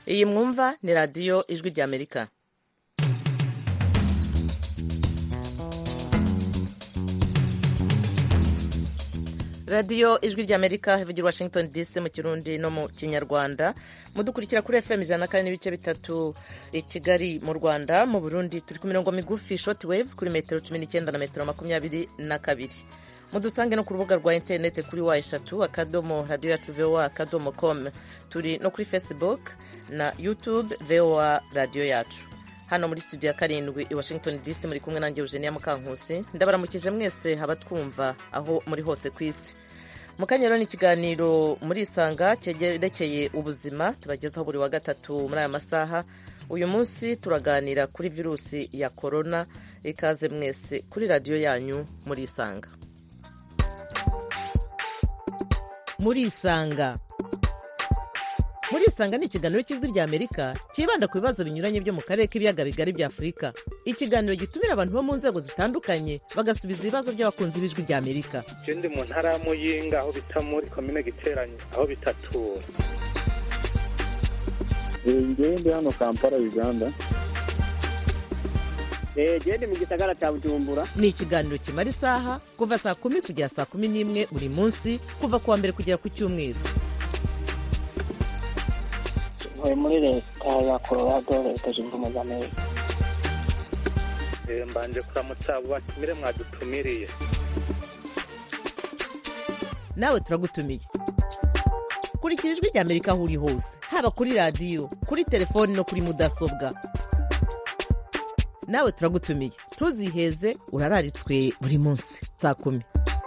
iyi mwumva ni radiyo ijwi ry'amerika radiyo ijwi ry'amerika ivugira washington dc mu kirundi no mu kinyarwanda mudukurikira kuri fm ijana na kane n'ibice bitatu i kigali mu rwanda mu burundi turi ku mirongo migufi short waves kuri metero cumi n'icyenda na metero makumyabiri na kabiri mudusange no ku rubuga rwa interineti kuri wa eshatu akadomo radiyo yacu voa akadomo com turi no kuri facebook na youtube voa radiyo yacu hano muri studio ya karindwi i washington dc muri kumwe nanjye eugenia mukankusi ndabaramukije mwese abatwumva aho muri hose ku isi mu kanya rero ni ikiganiro muri isanga cyerekeye ubuzima tubagezaho buri wa gatatu muri aya masaha uyu munsi turaganira kuri virusi ya korona ikaze mwese kuri radiyo yanyu muri isanga muri isanga muri isanga ni ikiganiro cy'ijwi rya amerika cyibanda ku bibazo binyuranye byo mu karere k'ibiyaga bigari bya afurika ikiganiro gitumira abantu bo mu nzego zitandukanye bagasubiza ibibazo by'abakunzi b'ijwi rya amerika je ndi mu ntara ya muyinga aho bita muri komine giteranye aho bitatura ngewe ndi hano kampala uganda gende mu gisagara cya bujumbura ni ikiganiro kimara isaha kuva saa kumi kugera saa kumi n'imwe buri munsi kuva ku wa mbere kugera ku cyumweru ntuye muri leta ya colorado leta zunze ubumwe za amerika Eh, mbanje kuramutsa abo batumire mwadutumiriye nawe turagutumiye kurikira ijwi rya amerika aho uri hose haba kuri radiyo kuri telefoni no kuri mudasobwa nawe turagutumiye ntuziheze urararitswe buri munsi saa kumi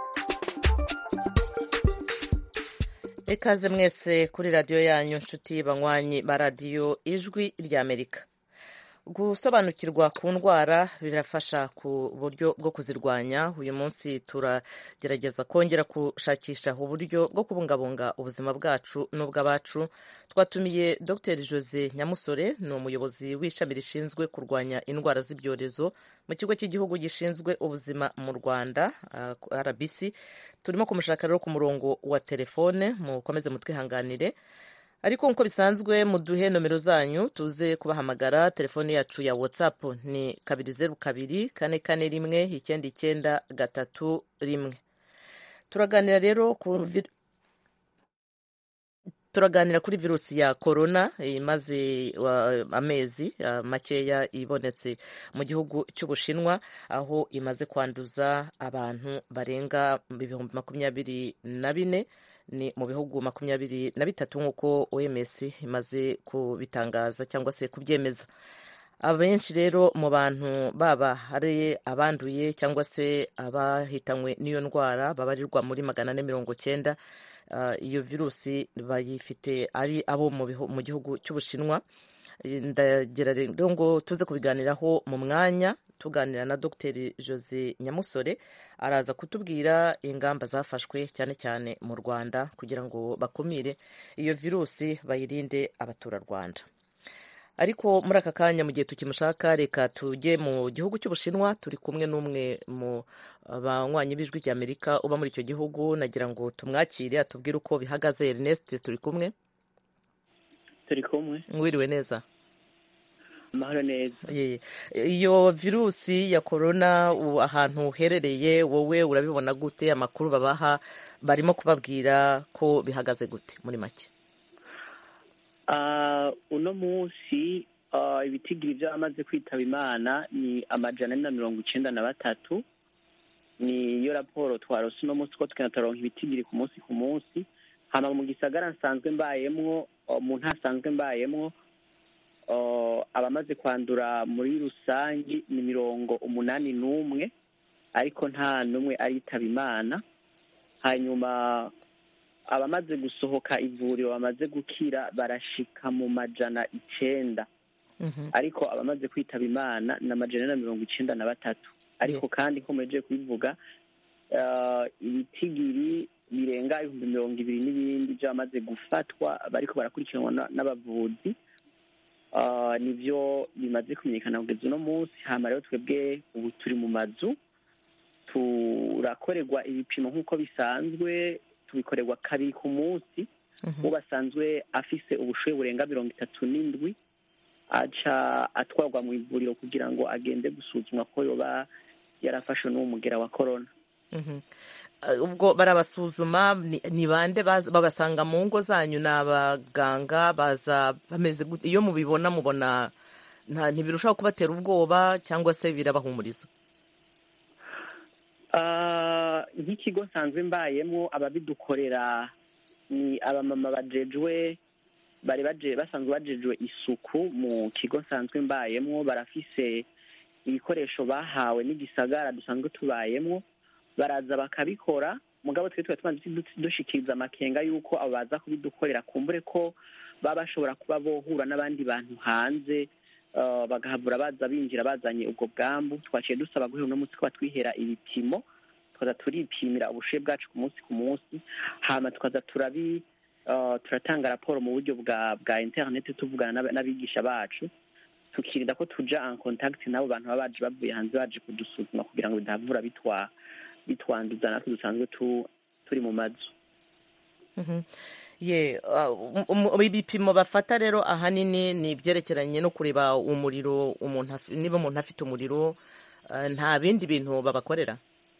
ikaze mwese kuri radiyo yanyu nshuti banywanyi ba radiyo ijwi rya amerika gusobanukirwa ku ndwara birafasha ku buryo bwo kuzirwanya uyu munsi turagerageza kongera gushakisha uburyo bwo kubungabunga ubuzima bwacu n'ubw'abacu twatumiye dr jose nyamusore ni umuyobozi w'ishami rishinzwe kurwanya indwara z'ibyorezo mu kigo cy'igihugu gishinzwe ubuzima mu rwanda uh, rbc turimo kumushaka rero ku murongo wa telefone mukomeze mutwihanganire ariko nk'uko bisanzwe muduhe nomero zanyu tuze kubahamagara telefone yacu ya whatsapp ni kabiri zeru kabiri kane kane rimwe icyenda icyenda gatatu rimwe turaganira rero ku vi- turaganira kuri virusi ya korona imaze uh, amezi uh, makeya ibonetse mu gihugu cy'ubushinwa aho imaze kwanduza abantu barenga ibihumbi makumyabiri na bine ni mu bihugu makumyabiri na bitatu nk'uko oms imaze kubitangaza cyangwa se kubyemeza abenshi rero mu bantu baba hari abanduye cyangwa se abahitanywe n'iyo ndwara babarirwa muri magana ane mirongo cyenda uh, iyo virusi bayifite ari abo mu bihu- mu gihugu cy'ubushinwa ndagira rero ngo tuze kubiganiraho mu mwanya tuganira na dr jose nyamusore araza kutubwira ingamba zafashwe cyane cyane mu rwanda kugira ngo bakumire iyo virusi bayirinde abaturarwanda ariko muri aka kanya mu gihe tukimushaka reka tujye mu gihugu cy'ubushinwa turi kumwe n'umwe mu banywanyi b'ijwi ry'amerika uba muri icyo gihugu nagira ngo tumwakire atubwire uko bihagaze ernest turi kumwe turi kumwe wiriwe neza amahoro neza Ye. iyo virusi ya korona u- ahantu uherereye wowe urabibona gute amakuru babaha barimo kubabwira ko bihagaze gute muri make Ah, uno munsi ah, ibitigiri by'abamaze kwitaba imana ni amajana ane na mirongo icenda na batatu niyo raporo twarose uno munsi ko tukena turaronka ibitigiri ku munsi ku munsi hama mu gisagara nsanzwe mbayemwo ah, mu ntara nsanzwe mbayemwo ah, abamaze kwandura muri rusangi ni mirongo umunani n'umwe ariko nta n'umwe aritaba imana hanyuma abamaze gusohoka ivuriro bamaze gukira barashika mu majana icenda Mhm. ariko abamaze kwitaba imana ni amajana ane na mirongo icenda na batatu ariko kandi ko muhejeje kubivuga eh, ibitigiri birenga ibihumbi mirongo ibiri n'ibindi by'abamaze gufatwa bariko barakurikiranwa na- n'abavuzi Ah, nivyo bimaze kumenyekana kugeza uno munsi hama rero twebwe ubu turi mu mazu turakorerwa ibipimo nk'uko bisanzwe tubikorerwa kabiri ku munsi uwo basanzwe afise ubushuhe burenga mirongo itatu n'indwi aca atwarwa mu ivuriro kugira ngo agende gusuzumwa ko yoba yarafashwe n'uwo mugera wa korona Mhm. Uh, ubwo barabasuzuma ni ni bande baza- babasanga mu ngo zanyu ni abaganga baza bameze gute iyo mubibona mubona nta ntibirushaho kubatera ubwoba cyangwa se birabahumuriza Ah, nk'ikigo nsanzwe mbayemo ababidukorera ni abamama bajejwe bari baje basanzwe bajejwe isuku mu kigo nsanzwe mbayemo barafise ibikoresho bahawe n'igisagara dusanzwe tubayemo baraza bakabikora mugabo twe tuba tumaze du- dushikiriza amakenga y'uko abo baza kubidukorera kumbure ko baba bashobora kuba bohura n'abandi bantu hanze uh, bagahabura baza binjira bazanye ubwo bwambu twaciye dusaba guhera uno munsi ko batwihera ibipimo tukaza turipimira ubushuhe bwacu ku munsi ku munsi hama tukaza turabi uh, turatanga raporo mu buryo bwa bwa interineti tuvugana n'aba- n'abigisha bacu tukirinda ko tuja en contact n'abo bantu baba baje bavuye hanze baje kudusuzuma kugira ngo bidahavura bitwa bitwanduza natwe dusanzwe tu, turi mu mazu Mhm. ye uh, um- um- ibipimo bafata rero ahanini ni ibyerekeranye no kureba umuriro umuntu afi- niba umuntu afite umuriro uh, nta bindi bintu babakorera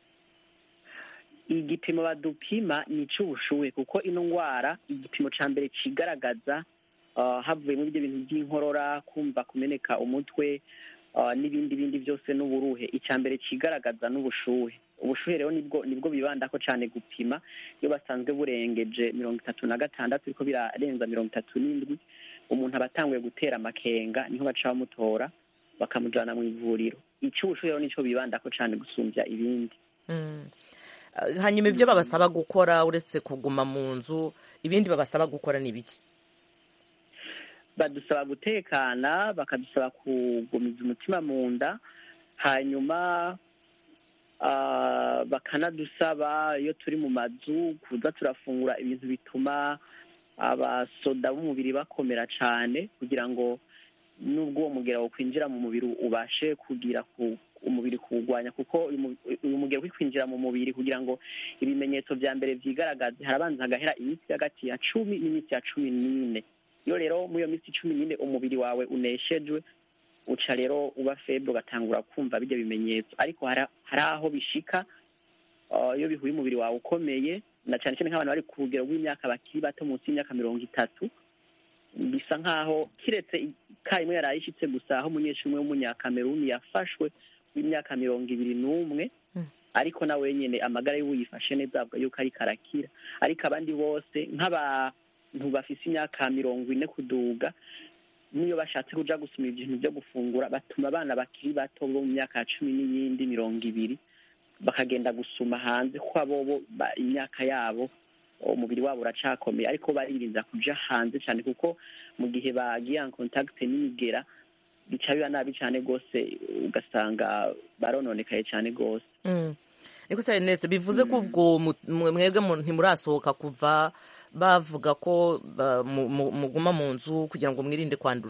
igipimo badupima ni icy'ubushuhe kuko ino ndwara igipimo cya mbere kigaragaza uh, havuyemo ibyo bintu by'inkorora kumva kumeneka umutwe uh, n'ibindi bindi byose n'uburuhe icya mbere kigaragaza n'ubushuhe ubushuhe rero nibwo nibwo bibandako cyane gupima iyo basanzwe burengeje mirongo itatu na gatandatu ariko birarenza mirongo itatu n'indwi umuntu aba atanguye gutera amakenga niho baca bamutora bakamujyana mu ivuriro icy'ubushuhe rero nicyo bibandako cyane gusumbya ibindi Mm. Uh, hanyuma ibyo babasaba gukora uretse kuguma mu nzu ibindi babasaba gukora ni ibiki badusaba gutekana bakadusaba kugumiza umutima mu nda hanyuma ah, bakanadusaba iyo turi mu mazu kuza turafungura ibintu bituma abasoda b'umubiri bakomera cyane kugira ngo nubwo uwo mugera wo kwinjira mu mubiri ubashe kugira ku umubiri kuwurwanya kuko uyu mu- uyu mugero uri kwinjira mu mubiri kugira ngo ibimenyetso bya mbere byigaragaze harabanza hagahera iminsi hagati ya cumi n'iminsi ya cumi n'ine iyo rero muri iyo minsi cumi n'ine umubiri wawe uneshejwe uca rero uba febre ugatangura kumva bijya bimenyetso ariko hari hari aho bishika uh, iyo bihuye umubiri wawe ukomeye na cyane cyane nk'abantu bari ku rugero rw'imyaka bakiri bato munsi y'imyaka mirongo itatu bisa nk'aho kiretse ka imwe yari ayishyitse gusa aho umunyeshuri umwe w'umunyakameruni yafashwe w'imyaka mirongo ibiri n'umwe Mm. ariko na wenyine amagara y'uwo yifashe neza avuga yuko ariko arakira ariko abandi bose nk'abantu bafise imyaka mirongo ine kuduga n'iyo bashatse kuja gusoma ibintu byo gufungura batuma abana bakiri bato bo mu myaka ya cumi n'iyindi mirongo ibiri bakagenda gusuma hanze kuko abo ba- imyaka yabo umubiri wabo uracakomeye ariko baririnda kuja hanze cyane kuko mu gihe bagiye en contact n'imigera bica biba nabi cyane rwose ugasanga barononekaye cyane rwose Mm. ariko se Ernest bivuze ko ubwo mu- mwe- mwebwe mu- ntimurasohoka kuva bavuga ko ba- mu- mu- muguma mu nzu kugira ngo mwirinde kwandura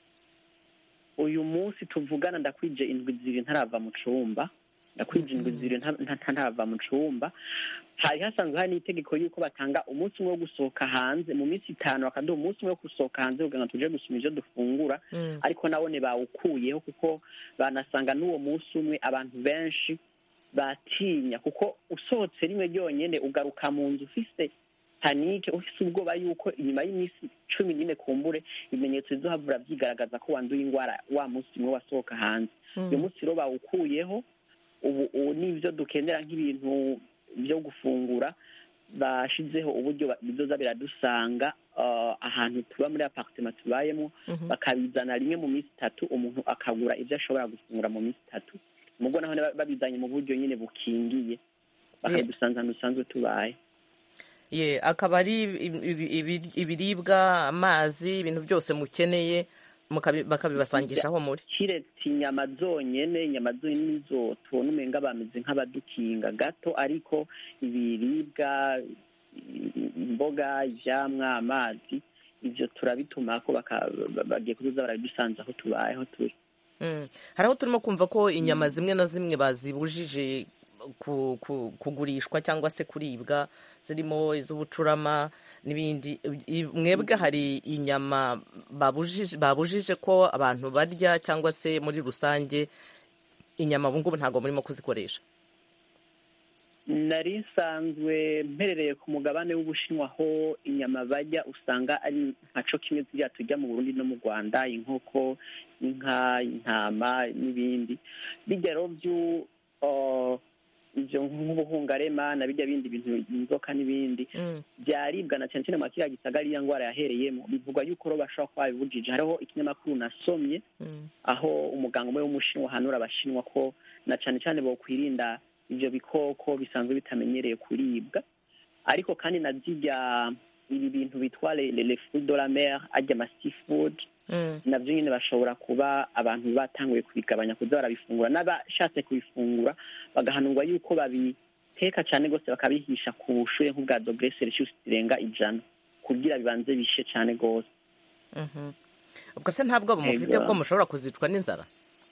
uyu munsi tuvugana ndakwije indwi zibiri ntarava mu cumba ndakwije indwi zibiri nta- nta- ntarava mu cumba hari hasanzwe hari n'itegeko y'uko batanga umunsi umwe wo gusohoka hanze mu minsi itanu bakaduha umunsi umwe wo gusohoka hanze kugira ngo tuje gusoma ivyo dufungura Mm. ariko nabone bawukuyeho kuko banasanga n'uwo munsi umwe abantu benshi batinya kuko usohotse rimwe ryonyene ugaruka mu nzu ufise panike ufise ubwoba yuko inyuma y'iminsi cumi n'ine kumbure ibimenyetso bizohavura vyigaragaza ko wanduye ingwara wa munsi umwe wasohoka hanze uyu munsi rero bawukuyeho ubu ubu n'ivyo dukenera nk'ibintu vyo gufungura bashizeho uburyo ba- bizoza biradusanga uh, ahantu tuba muri apartment tubayemo Mhm. bakabizana rimwe mu minsi itatu umuntu akagura ibyo ashobora gufungura mu minsi itatu mubwo naho ba- babizanye mu buryo nyine bukingiye bakabidusanza ahantu dusanzwe tubaye ye akaba ari ibi- ibi- ibi- ibiribwa amazi ibintu byose mukeneye mukabi- bakabibasangisha aho muri kiretse inyama zonyene inyama zonyene nizo tubona umenga bameze nk'abadukinga gato ariko ibiribwa i- imboga ivyamwa amazi ivyo turabitumako baka- ba- bagiye kuzuza barabidusanza aho tubaye aho turi Mm. hari aho turimo kumva ko inyama zimwe na zimwe bazibujije ku- ku- kugurishwa cyangwa se kuribwa zirimo iz'ubucurama n'ibindi I- mwebwe hari inyama babujije babujije ko abantu barya cyangwa se muri rusange inyama ubu ngubu ntabwo murimo kuzikoresha nari nsanzwe mperereye ku mugabane w'ubushinwa aho inyama bajya usanga ari nkaco kimwe ziriya tujya mu burundi no mu rwanda inkoko inka intama n'ibindi bijya rero byu uh, ivyo nk'ubuhungarema na bijya bindi bintu inzoka n'ibindi Mm, byaribwa na cyane cyane mu kiriya gisagara iriya ndwara yahereyemo bivugwa yuko rero bashobora kuba babibujije hariho ikinyamakuru nasomye mm, aho umuganga umwe w'umushinwa ahanura abashinwa ko na cyane cyane bokwirinda ivyo bikoko bisanzwe bitamenyereye kuribwa ariko kandi na zirya ibi bintu bitwa le, le, le fruit de la mer arya ama seafood mm, navyo nyine bashobora kuba abantu batanguye kubigabanya kuza barabifungura n'abashatse kubifungura bagahanurwa yuko babiteka cyane rwose bakabihisha ku bushuhe nk'ubwa dogere celsius zirenga ijana kugira bibanze bishe cyane rwose mhm. ubwo se nta bwoba mufite Ega. ko mushobora kuzicwa n'inzara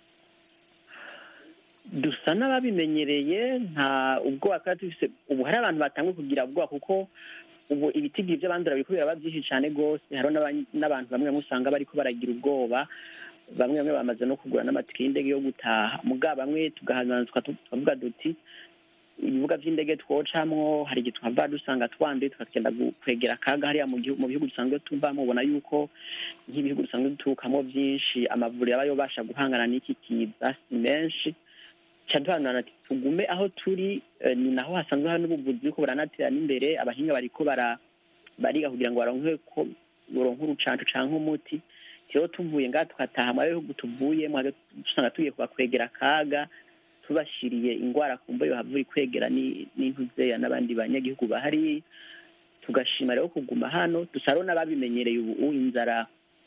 dusa n'ababimenyereye nta ubwoba twari dufise ubu hari abantu batanguye kugira ubwoba kuko ubu ibitigiri by'abandura biriko biraba byinshi cyane rwose hariho n'aba- n'abantu bamwe bamwe usanga bariko baragira ubwoba bamwe bamwe bamaze no kugura n'amatike y'indege yo gutaha muga bamwe tugahanana tuka- tukavuga duti ibibuga by'indege twocamwo hari igihe twava dusanga twanduye tukagenda gu- kwegera akaga hariya mu gihu- mu bihugu dusanzwe tuvamo ubona yuko nk'ibihugu dusanzwe duturukamo byinshi amavuriro aba yobasha guhangana n'iki kiza si menshi caduhanurana ati tugume aho turi eh, ni naho hasanzwe hari n'ubuvuzi buriko buranatera n'imbere abahinga bariko bara bariga kugira ngo baronke ko baronke urucanco canke umuti rero tuvuye ngaha tukataha mu bihugu tuvuyemo hagati dusanga tugiye kubakwegera akaga tubashiriye ingwara kumva yohava iri kwegera ni- n'intuzeya n'abandi banyagihugu bahari tugashima rero kuguma hano dusa rero n'ababimenyereye ubu inzara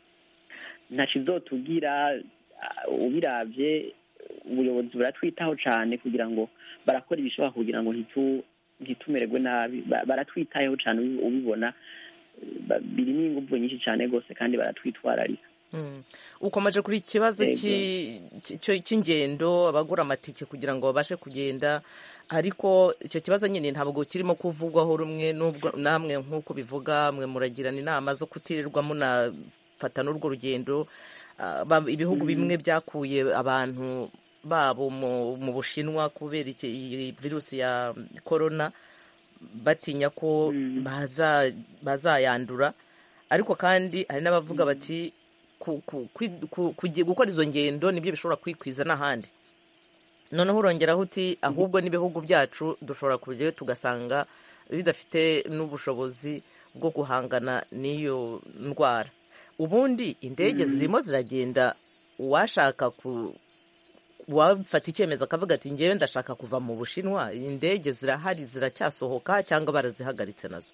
ntaco izotubwira ah, ubiravye ubuyobozi buratwitaho cyane kugira ngo barakora ibishoboka kugira ngo ntitu ntitumererwe nabi Ba- baratwitayeho cyane ubi- ubibona Ba- birimo ingufu nyinshi cyane rwose kandi baratwitwararika Mm. ukomeje kuri iki kibazo Yego. cy'i- cy- cy'ingendo abagura amatike kugira ngo babashe kugenda ariko icyo kibazo nyine ntabwo kirimo kuvugwaho rumwe n'ubwo namwe nk'uko bivuga mwe muragirana inama zo kutirirwa munafata n'urwo rugendo Ah, ba- ibihugu bimwe byakuye abantu babo mu mu bushinwa kubera iki- iyi virusi ya korona batinya ko Mm. baza- bazayandura ariko kandi hari n'abavuga bati ku- ku- kwi- ku- kugi- gukora izo ngendo nibyo bishobora kwikwiza n'ahandi noneho urongeraho uti ahubwo n'ibihugu byacu dushobora kujyayo tugasanga bidafite n'ubushobozi bwo guhangana n'iyo ndwara ubundi indege zirimo ziragenda uwashaka ku wafata icyemezo akavuga ati ngewe ndashaka kuva mu bushinwa indege zirahari ziracyasohoka cyangwa barazihagaritse nazo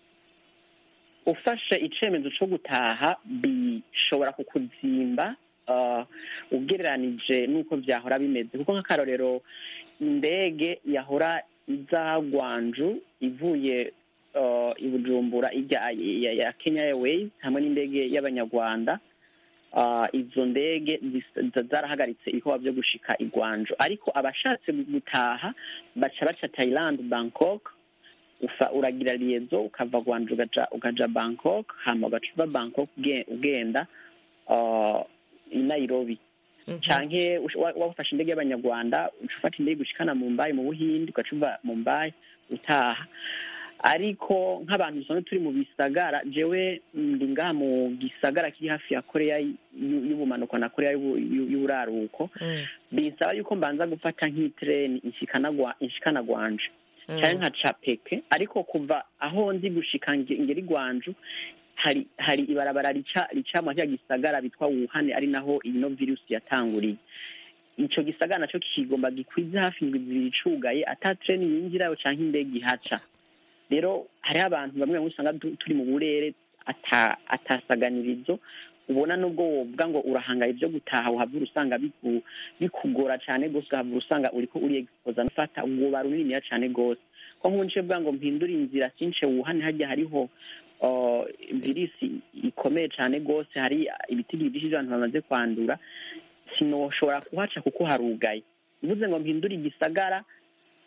ufashe icyemezo cyo gutaha bishobora kukuzimba ah, ugereranije n'uko byahora bimeze kuko nk'akarorero indege yahora iza gwanju ivuye ah, i bujumbura ijya ya- ya kenya airways hamwe n'indege y'abanyarwanda ah, izo ndege zis- za- zarahagaritse ibikorwa byo gushika i gwanju ariko abashatse gutaha baca baca thailand bangkok ufa uragira liyezo ukava Gwanju ugaja ukaja Bangkok hama ugaca uva Bangkok uge- ugenda uh, i Nairobi canke ush- wa- wafashe indege y'abanyarwanda uca ufata indege ushikana Mumbai mu Buhindi ugaca uva Mumbai utaha ariko nk'abantu dusanzwe turi mu bisagara jewe ndi ngaha mu gisagara kiri hafi ya koreya y'u- y'ubumanuko na koreya y'ubu- y'u- y'uburaruko Mm, binsaba yuko mbanza gufata nk'itreni inshikana gwa- inshikana gwanje mm, cyane nka capeke ariko kuva aho ndi gushika nge- ngeri gwanju hari hari ibarabara rica rica mu cya gisagara bitwa Wuhan ari naho ino virusi yatanguriye ico gisagara naco kigomba gikwize hafi indwi zibiri cugaye ata treni yinjirayo canke indege ihaca rero hariho abantu bamwe bamwe usanga du- turi mu burere ata atasaganirizo ubona nubwo wovuga ngo urahangaye ibyo gutaha uhavura usanga biku- bikugora cyane rwose uhavura usanga uriko uri exposa nufata ubwoba runiniya cyane rwose ko nk'ubu nce bwa ngo mpindure inzira since wuhane hajya hariho uh, virisi ikomeye cyane rwose hari ibitigiri byinshi by'abantu bamaze kwandura sinoshobora kuhaca kuko harugaye uvuze ngo mpindure igisagara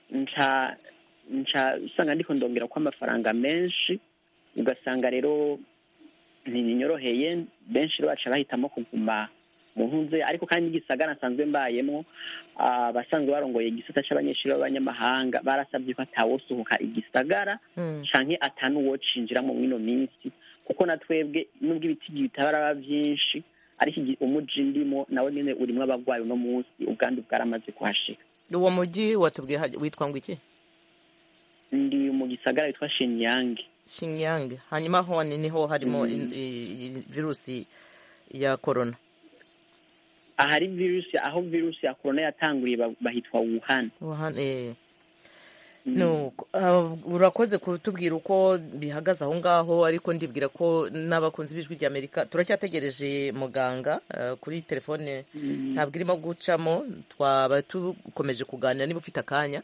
nca nca usanga ndiko ndongera ko amafaranga menshi ugasanga rero ntibinyoroheye benshi rero baca bahitamo kuguma mu ntunze ariko kandi n'igisagara nsanzwe mbayemo ah, abasanzwe barongoye igisata c'abanyeshuri b'abanyamahanga barasabye ko atawosohoka igisagara Mm. canke atanuwocinjiramo mw'ino minsi kuko na twebwe nubwo ibiti bitaraba vyinshi ariko igi- umuji ndimo nawe nyene urimwo abagwayi uno munsi ubwandu bwaramaze kuhashika uwo mujyi watubwiye haj- witwa ngo iki ndi mu gisagara witwa shenyange Xinjiang hanyuma hone niho harimo Mm. in- i- i- virusi ya corona ahari virusi aho virusi ya korona yatanguriye ba- bahitwa wuhan Wuhan, eh. Mm. Nuko, ah, urakoze kutubwira uko bihagaze aho ngaho ariko ndibwira ko n'abakunzi b'ijwi rya amerika turacyategereje muganga ah, kuri telefone Mm. ntabwo irimo gucamo twaba dukomeje kuganira niba ufite akanya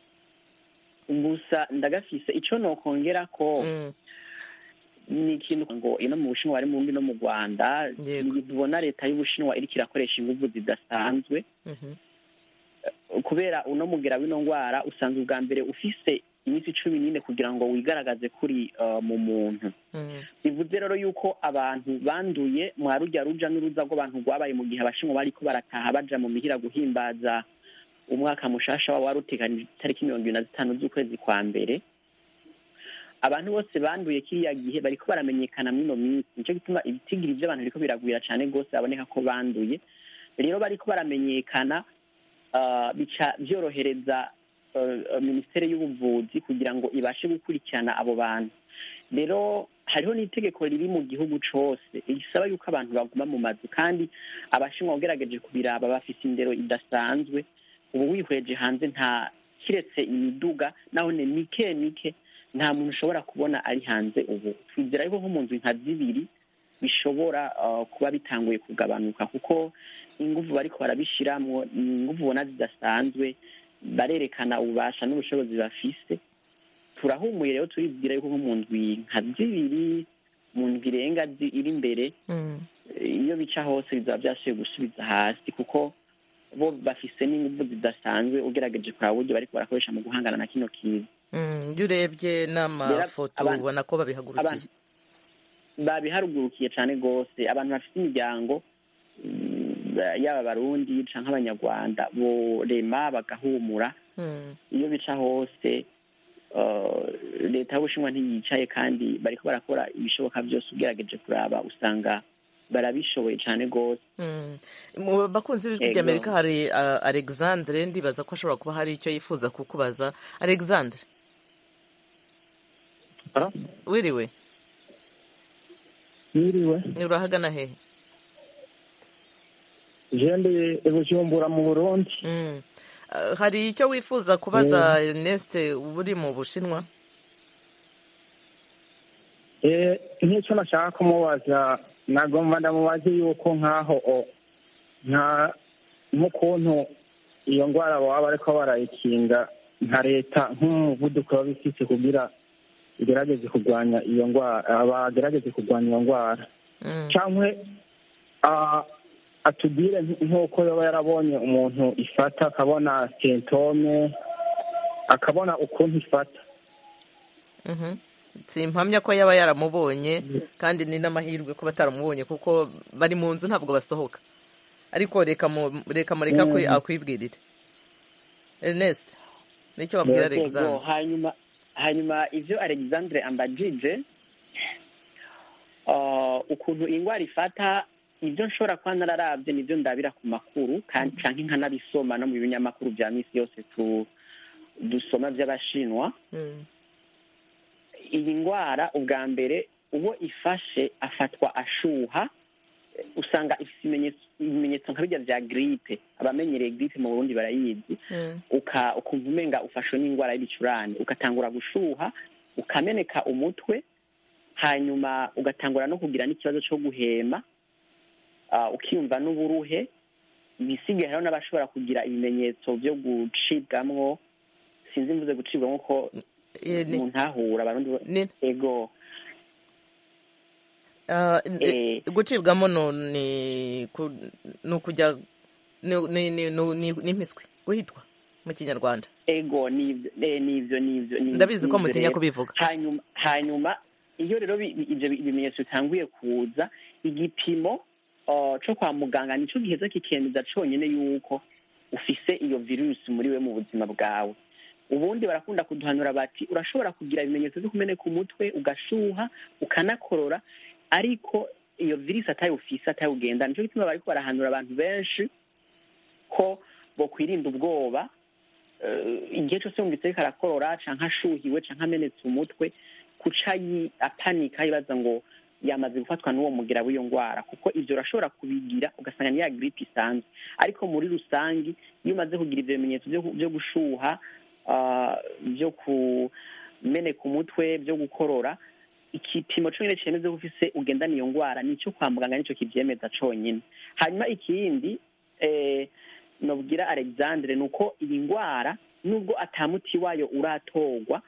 gusa ndagafise ico nokongera ko Mm, ni ikintu ngo ino mu bushinwa bari mu Burundi no mu rwanda Yego. ni- tubona leta y'ubushinwa iriko irakoresha inguvu zidasanzwe mhm, kubera uno mugera w'ino ndwara usanga ubwa mbere ufise iminsi cumi n'ine kugira ngo wigaragaze kuri uh, mu muntu mm, bivuze rero yuko abantu banduye mwa rujya ruja n'uruza rw'abantu rwabaye mu gihe abashinwa bariko barataha baja mu mihira guhimbaza umwaka mushasha wabo wari uteganije itariki mirongo ibiri na zitanu z'ukwezi kwa mbere abantu bose banduye kiriya gihe bariko baramenyekana mw'ino minsi nico gituma ibitigiri vy'abantu biriko biragwira cane rwose baboneka ko banduye rero bariko baramenyekana uh, bica vyorohereza uh, minisiteri y'ubuvuzi kugira ngo ibashe gukurikirana abo bantu rero hariho n'itegeko riri mu gihugu cose risaba yuko abantu baguma mu mazu kandi abashinwa ugerageje kubiraba bafise indero idasanzwe ubu wihweje hanze nta kiretse imiduga naho ni mike mike nta muntu ushobora kubona ari hanze ubu twizera yuko nko mu nzu nka zibiri bishobora uh, kuba bitanguye kugabanuka kuko inguvu bariko barabishiramwo ni inguvu ubona zidasanzwe barerekana ububasha n'ubushobozi bafise turahumuye rero turibwira yuko nko mu ndwi nka zibiri mu ndwi irenga zi- iri imbere mm. iyo bica hose bizaba byasubiye gusubiza hasi kuko bo bafise n'inguvu zidasanzwe ugerageje kuraba uburyo bariko barakoresha mu guhangana na kino kiza Mm, iyo urebye n'amafoto abantu- ubona ko babihagurukiye abantu babiharugurukiye cane rwose abantu bafite imiryango mm, yaba abarundi canke abanyarwanda borema bagahumura Mm, iyo bica hose uh, leta y'ubushinwa ntiyicaye kandi bariko barakora ibishoboka byose ugerageje kuraba usanga barabishoboye cane rwose mm. mu bakunzi b'ijwi Yego. rya amerika hari ah, alexandre ndibaza ko ashobora kuba hari icyo yifuza kukubaza alexandre Ah? wiriwe Mwiriwe urahagana hehe je ndi i Bujumbura mu Burundi Mm. Ah, hari icyo wifuza kubaza Ernest uba uri mu bushinwa eh nk'icyo nashaka kumubaza nagomba ndamubaze yuko nk'aho o nka nk'ukuntu iyo ndwara baba bariko barayikinga nka leta nk'umuvuduko baba ifise kugira igerageze kurwanya iyo ndwara bagerageze kurwanya iyo ndwara Mm. cyangwa ah, atubwire nk- nk'uko yaba yarabonye umuntu ifata akabona sentome akabona ukuntu ifata Mhm. simpamya ko yaba yaramubonye kandi ni n'amahirwe ko bataramubonye kuko bari mu nzu ntabwo basohoka ariko reka mu- reka mureka kwi- Mm. akwibwirire Ernest nicyo babwira Yego, Yego, Alexandre hanyuma hanyuma ivyo alexandre ambajije uh, ukuntu ingwara ifata ivyo nshobora kuba nararavye nivyo ndabira ku makuru kandi canke nkanabisoma no mu binyamakuru vya misi yose tu dusoma vy'abashinwa Mm. iyi ngwara ubwa mbere uwo ifashe afatwa ashuha usanga ifite ibimenyetso ibimenyetso nka bijya vya gripe abamenyereye gripe mu burundi barayizi Mm. uka ukumva umenga ufashwe n'indwara y'ibicurane ugatangura gushuha ukameneka umutwe hanyuma ugatangura no kugira n'ikibazo cyo guhema ah, ukiyumva n'uburuhe ibisigaye hariho n'abashobora kugira ibimenyetso byo gucibwamwo sinzi mvuze gucibwamwo ko Eh, ni- umuntu ahura abarundi bo- ni- ego ah, n- Eh. gucibwamo no ni ku- ni ukujya ni- ni- ni- ni- ni- ni impiswi guhitwa mu kinyarwanda ego nivyo eh, nivyo nivyo nivyo- ndabizi ko nivyo mutinya rero. kubivuga hanyuma hanyuma iyo rero bi- bi- ivyo bi- bimenyetso bitanguye kuza igipimo uh, co kwa muganga nico giheza kikemeza conyene yuko ufise iyo virusi muri we mu buzima bwawe ubundi barakunda kuduhanura bati urashobora kugira ibimenyetso vyo kumeneka umutwe ugashuha ukanakorora ariko iyo virusi atayo ufise atayo ugenda nico gituma bariko barahanura abantu benshi ko bokwirinda ubwoba eh, igihe cyose yumvise ariko arakorora canke ashuhiwe canke amenetse umutwe kuca yi- apanika yibaza ngo yamaze gufatwa n'uwo mugira w'iyo ndwara kuko ivyo urashobora kubigira ugasanga ni ya gripe isanzwe ariko muri rusangi iyo umaze kugira ivyo bimenyetso vyo ku- vyo gushuha ah, vyo kumeneka umutwe vyo gukorora igipimo conyine cemeza ko ufise ugendana iyo ndwara nico kwa muganga nico kivyemeza conyine hanyuma ikindi eh, nobwira alexandre ni uko iyi ndwara nubwo atamuti wayo uratorwa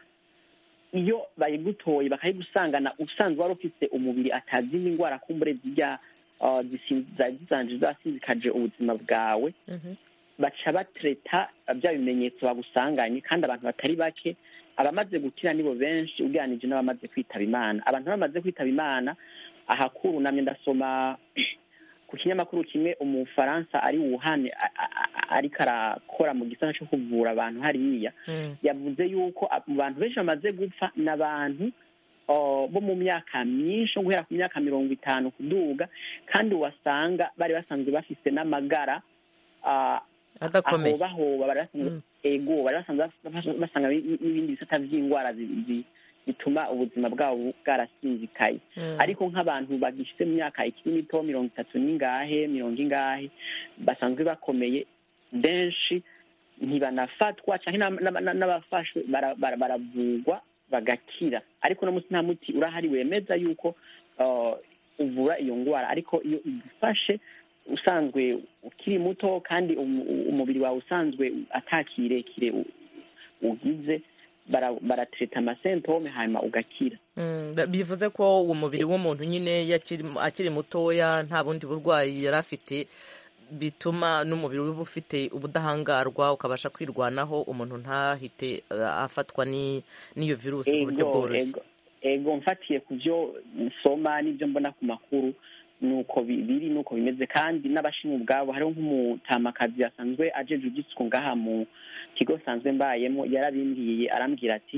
iyo bayigutoye bakayigusangana usanzwe wari ufise umubiri atazindi ndwara kumbure zirya uh, zisi- zari zizanje zasinzikaje ubuzima bwawe Mhm. baca batreta bya bimenyetso bagusanganye kandi abantu batari bake abamaze gukira nibo benshi ugereranije n'abamaze kwitaba imana abantu bamaze kwitaba imana ahakuru namye ndasoma ku kinyamakuru kimwe umufaransa ari wuhane a- a- a- ariko arakora mu gisata cyo kuvura abantu hariya Mm. yavuze yuko a- mu bantu benshi bamaze gupfa ni abantu uh, bo mu myaka myinshi nko guhera ku myaka mirongo itanu kuduga kandi wasanga bari basanzwe bafise n'amagara uh, adakomeye ahobahoba bari basanzwe Mm. ego bari basanzwe bas- basanga n- n'ibindi bisata vy'indwara zi- zi- bituma ubuzima bwabo bwarasinzikaye Mm. ariko nk'abantu bagishitse mu myaka ikiri mito mirongo itatu n'ingahe mirongo ingahe basanzwe bakomeye benshi ntibanafatwa canke n'ab- n'ab- n'abafashwe bara- bara- baravurwa bagakira ariko no munsi nta muti urahari wemeza yuko uh, uvura iyo ndwara ariko iyo igufashe usanzwe ukiri muto kandi umu- umubiri wawe usanzwe atakirekire u- ugize bara- baratreta amasentome hanyuma ugakira Mm, da- bivuze ko umubiri w'umuntu nyine iyo akiri akiri mutoya nta bundi burwayi yari afite bituma n'umubiri uba ufite ubudahangarwa ukabasha kwirwanaho umuntu ntahite uh, afatwa ni- n'iyo virusi mu buryo ego bworoshye ego ego mfatiye ku byo nsoma n'ibyo mbona ku makuru nuko bi- biri nuko bimeze kandi n'abashinwa ubwabo hariho nk'umutamakazi asanzwe ajeje igisuku ngaha mu kigo nsanzwe mbayemo yarabimbwiye arambwira ati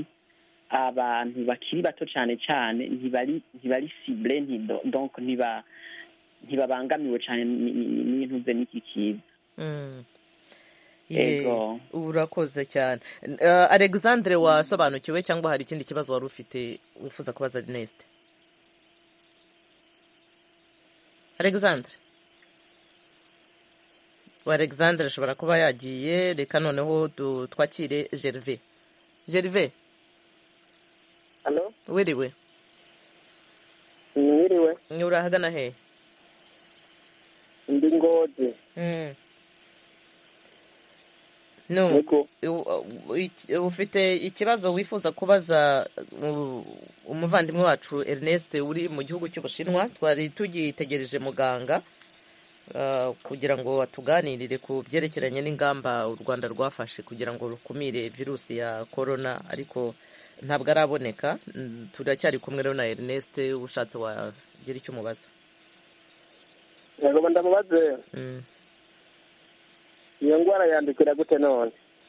abantu bakiri bato cyane cyane ntibari ntibari cible ntido donc ntiba ntibabangamiwe cyane ni- ni- n'ibintu bye n'iki kiza Mm. Ye, ego urakoze cyane Uh, alexandre wasobanukiwe cyangwa hari ikindi kibazo wari ufite wifuza kubaza ernest alexandre wa alexandre ashobora kuba yagiye reka noneho du- twakire gerve gerve halo wiriwe mwiriwe urahagana he ndi ngozi Mm. no yego u- iki- ufite ikibazo wifuza kubaza uh, umuvandimwe wacu Ernest uri mu gihugu cy'Ubushinwa twari tugitegereje muganga uh, kugira ngo atuganirire ku byerekeranye n'ingamba u Rwanda rwafashe kugira ngo rukumire virusi ya corona ariko ntabwo araboneka Mm, turacyari kumwe rero na Ernest ushatse wagira icyo umubaza yego ndamubaze Mm. iyo ndwara yandukira gute none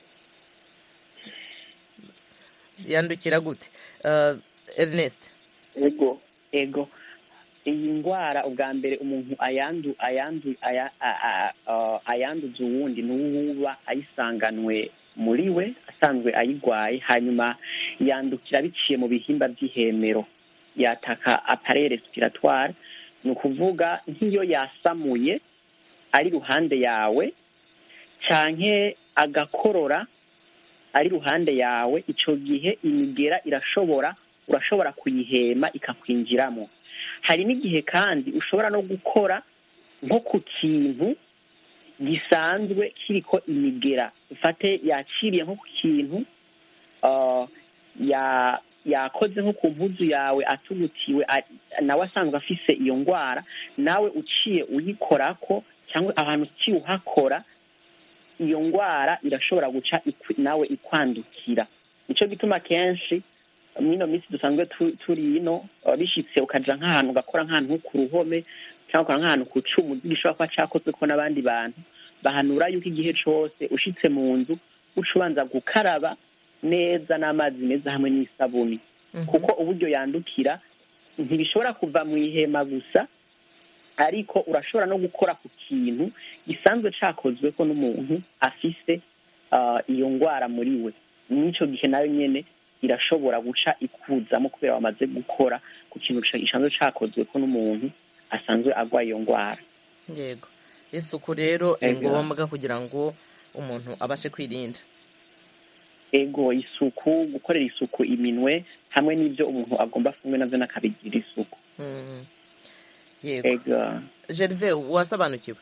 yandukira gute Uh, Ernest yego ego iyi ndwara ubwa mbere umuntu ayandu ayandu aya- a- a- a- ayanduza uwundi n'uwuba ayisanganwe muri we asanzwe ayigwaye hanyuma yandukira biciye mu bihimba by'ihemero yataka appareil respiratoire ni ukuvuga nk'iyo yasamuye ari iruhande yawe canke agakorora ari iruhande yawe ico gihe imigera irashobora urashobora kuyihema ikakwinjiramo hari n'igihe kandi ushobora no gukora nko ku kintu gisanzwe kiriko imigera ufate yaciriye nko ku kintu uh, ya yakoze nko ku mpuzu yawe atugutiwe a- nawe asanzwe afise iyo ndwara nawe uciye uyikorako cyangwa ahantu uciye uhakora iyo ndwara irashobora guca ikwi- nawe ikwandukira nicyo gituma kenshi mwino minsi dusanzwe tu- turi ino uh, bishitse ukaja nk'ahantu ugakora nk'ahantu nko ku ruhome cyangwa ukora nk'ahantu ku cumu gishobora kuba cakozwe ko n'abandi bantu bahanura yuko igihe cose ushitse mu nzu uca ubanza gukaraba neza n'amazi meza hamwe n'isabuni kuko uburyo yandukira ntibishobora kuva mu ihema gusa ariko urashobora no gukora ku kintu gisanzwe cakozwe ko n'umuntu afise ah, iyo ndwara muri we n'ico gihe nayo nyene irashobora guca ikuzamo kubera wamaze gukora ku kintu ca- gisanzwe cakozwe ko n'umuntu asanzwe agwaye iyo ndwara yego isuku rero ni Ego. ngombwa kugira ngo umuntu abashe kwirinda ego isuku gukorera isuku iminwe hamwe n'ibyo umuntu agomba afungwe navyo n'akabigira isuku Mm. yego ego gerve wasobanukiwe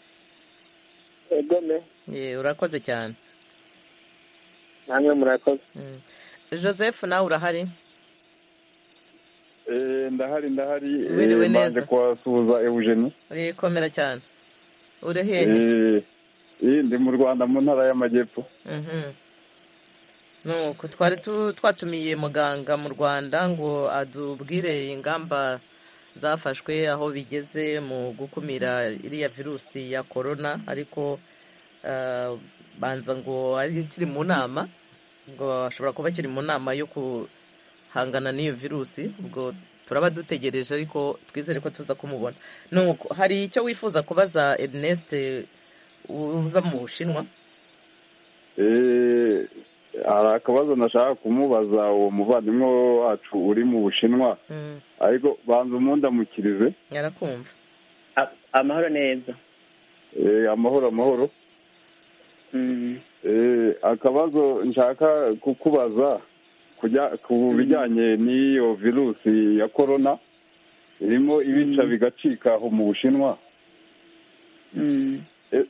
egome Ye, urakoze cyane namwe murakoze Mm. joseph nawe urahari Eh, ndahari ndahari eh, Wiriwe neza. mbanje kuhasuhuza Eugenie Ye, komera cyane uri hehe Eh, eh, ndi mu Rwanda mu ntara y'Amajyepfo Mhm. nuko twari tu- twatumiye muganga mu rwanda ngo adubwire ingamba zafashwe aho bigeze mu gukumira iriya virusi ya korona ariko ah, banza ngo ari kiri mu nama ngo ashobora kuba kiri mu nama yo guhangana n'iyo virusi ubwo turaba dutegereje ariko twizere ko tuza kumubona nuko hari icyo wifuza kubaza Ernest uba mu bushinwa Eh, hari akabazo nashaka kumubaza uwo muvandimwe wacu uri mu Bushinwa Mm, ariko banza umundamukirize yarakumva A- amahoro neza Eh, amahoro amahoro Mm. Eh, akabazo nshaka kukubaza kujya ku bijyanye n'iyo virusi ya korona irimo ibica bigacika aho mu bushinwa Mm.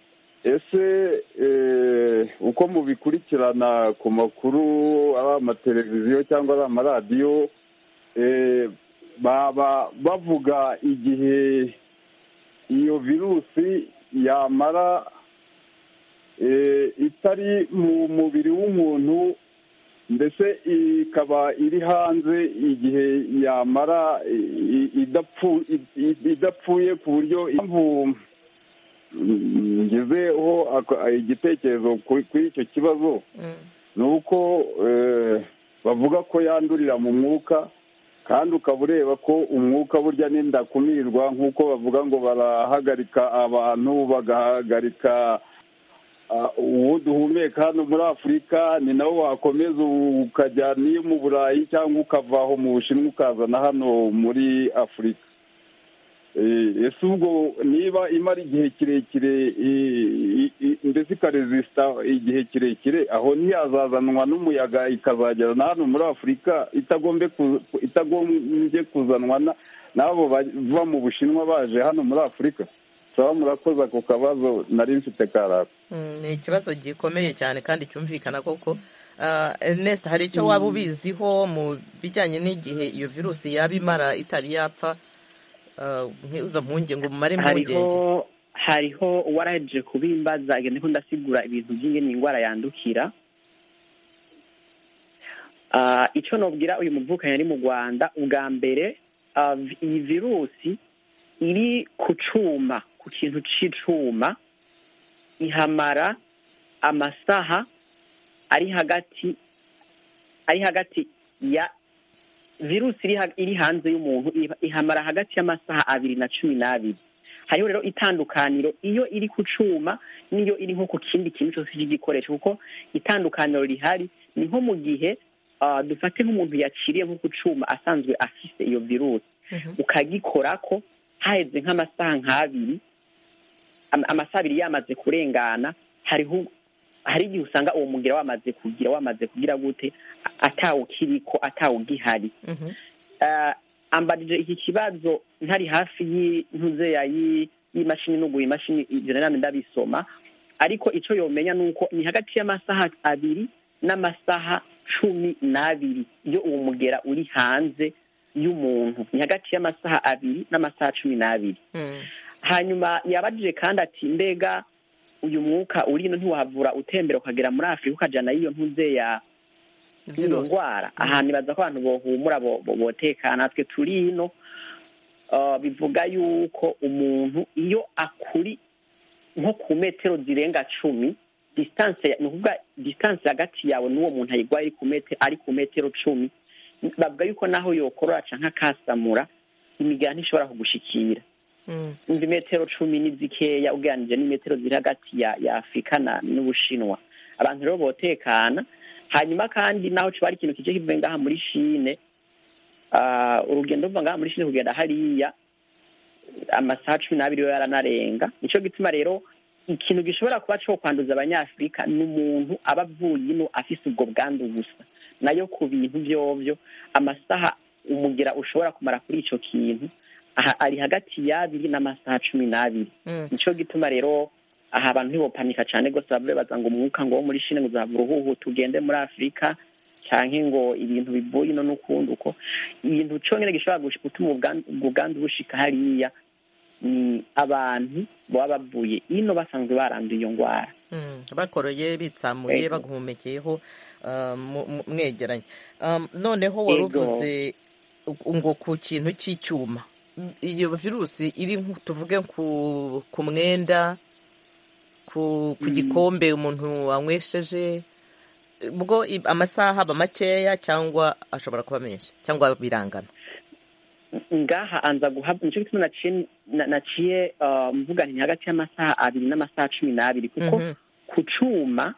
ese eh, uko mubikurikirana ku makuru ari amateleviziyo cyangwa ari amaradiyo eh, baba bavuga igihe iyo virusi yamara eh, itari mu mubiri w'umuntu mbese ikaba iri hanze igihe yamara i- i- idapfu- i- i- idapfuye ku buryo impamvu mm, ngezeho aka- igitekerezo kuri kuri icyo kibazo Mm, ni uko eh, bavuga ko yandurira mu mwuka kandi ukaba ureba ko umwuka burya n'indakumirwa nk'uko bavuga ngo barahagarika abantu bagahagarika ah, uwo duhumeka hano muri afurika ni nawo wakomeza ukajya n'iyo mu burayi cyangwa ukava aho mu bushinwa ukazana hano muri afurika Eh, ese ubwo niba imara igihe kirekire i- i- i- ndetse ikarezisita igihe kirekire aho ntiyazazanwa n'umuyaga ikazagera na hano muri afurika itagombe ku- itagombye kuzanwa na- n'abo bava mu bushinwa baje hano muri afurika saba murakoze ako kabazo nari mfite karaka mm, ni ikibazo gikomeye cyane kandi cyumvikana koko Ah, Ernest hari icyo waba ubiziho mu bijyanye n'igihe iyo virusi yaba imara itari yapfa Ah, nkiuza mpungenge ngo umumare impungenge hariho hariho uwarahejeje kubimbaza agenda ko ndasigura ibintu by'ingene indwara yandukira Ah, icyo nobwira uyu muvukanyi ari mu rwanda ubwa mbere ah, vi- iyi virusi iri ku cuma ku kintu c'icuma ihamara amasaha ari hagati ari hagati ya virusi iri, ha- iri hanze y'umuntu iha- ihamara hagati y'amasaha abiri na cumi n'abiri hariho rero itandukaniro iyo iri ku cuma n'iyo iri nko ku kindi kintu cyose cy'igikoresho kuko itandukaniro rihari ni nko mu gihe ah, dufate nk'umuntu yaciriye nko ku cuma asanzwe afise iyo virusi Mhm. ukagikorako haheze nk'amasaha nk'abiri am- amasaha abiri yamaze kurengana hariho hari igihe usanga uwo mugera wamaze kugira wamaze kugira gute a- atawukiriko atawugihari Mhm. uh, ambajije iki kibazo ntari hafi y'intuze ya yi- y'imashini nuguye imashini ivyo nami ndabisoma ariko ico yomenya nuko ni hagati y'amasaha abiri n'amasaha cumi n'abiri iyo uwo mugera uri hanze y'umuntu ni hagati y'amasaha abiri n'amasaha cumi n'abiri Mm. hanyuma yabajije kandi ati mbega uyu mwuka uri ino ntiwahavura utembera ukagera muri afurika ukajana y'iyo ntuze ya iyo Virusi. ndwara ahantu ibaza ko abantu bohumura bo- bo- botekana natwe turi ino uh, bivuga yuko umuntu iyo akuri nko ku metero zirenga cumi distance ya- ni ukuvuga distance hagati yawe n'uwo muntu ayigwaye ari ku metero ari ku metero cumi bavuga yuko naho yokorora canke akasamura imigera ntishobora kugushikira Mm. umva imetero cumi ni zikeya ugereranije n'imetero ziri hagati ya ya afurika na n'ubushinwa abantu rero botekana hanyuma kandi naho kiba ari ikintu kije kivuye ngaha muri shine ah, urugendo ruva ngaha muri shine kugenda hariya amasaha cumi n'abiri yo yaranarenga nico gituma rero ikintu gishobora kuba co kwanduza abanyafurika ni umuntu aba avuye ino afise ubwo bwandu gusa nayo ku bintu vyovyo amasaha umugira ushobora kumara kuri ico kintu aha ari hagati y'abiri n'amasaha cumi n'abiri Mm. nico gituma rero aha abantu ntibopanika cane rwose bavuge baza ngo umwuka ngo wo muri shine ngo uzava uruhuhu tugende muri afurika canke ngo ibintu bivuye ino n'ukundi uko ibintu conyene gishobora gush- gutuma ubwandu- ubwo bwandu bushika hariya ni abantu baba bavuye ino basanzwe baranduye iyo ngwara Mm, bakoroye bitsamuye Ego. baguhumekeyeho uh, mu- mu- mwegeranye Um, noneho wari Ego. uvuze u- ngo ku kintu cy'icyuma Mm, iyo virusi iri nku- tuvuge ku ku mwenda ku ku Mm. gikombe umuntu wanywesheje ubwo i- amasaha aba makeya cyangwa ashobora kuba menshi cyangwa birangana ngaha anza guhabwa nico gituma naciye na- naciye uh, mvuga nti ni hagati y'amasaha abiri n'amasaha cumi n'abiri kuko Mhm. ku cuma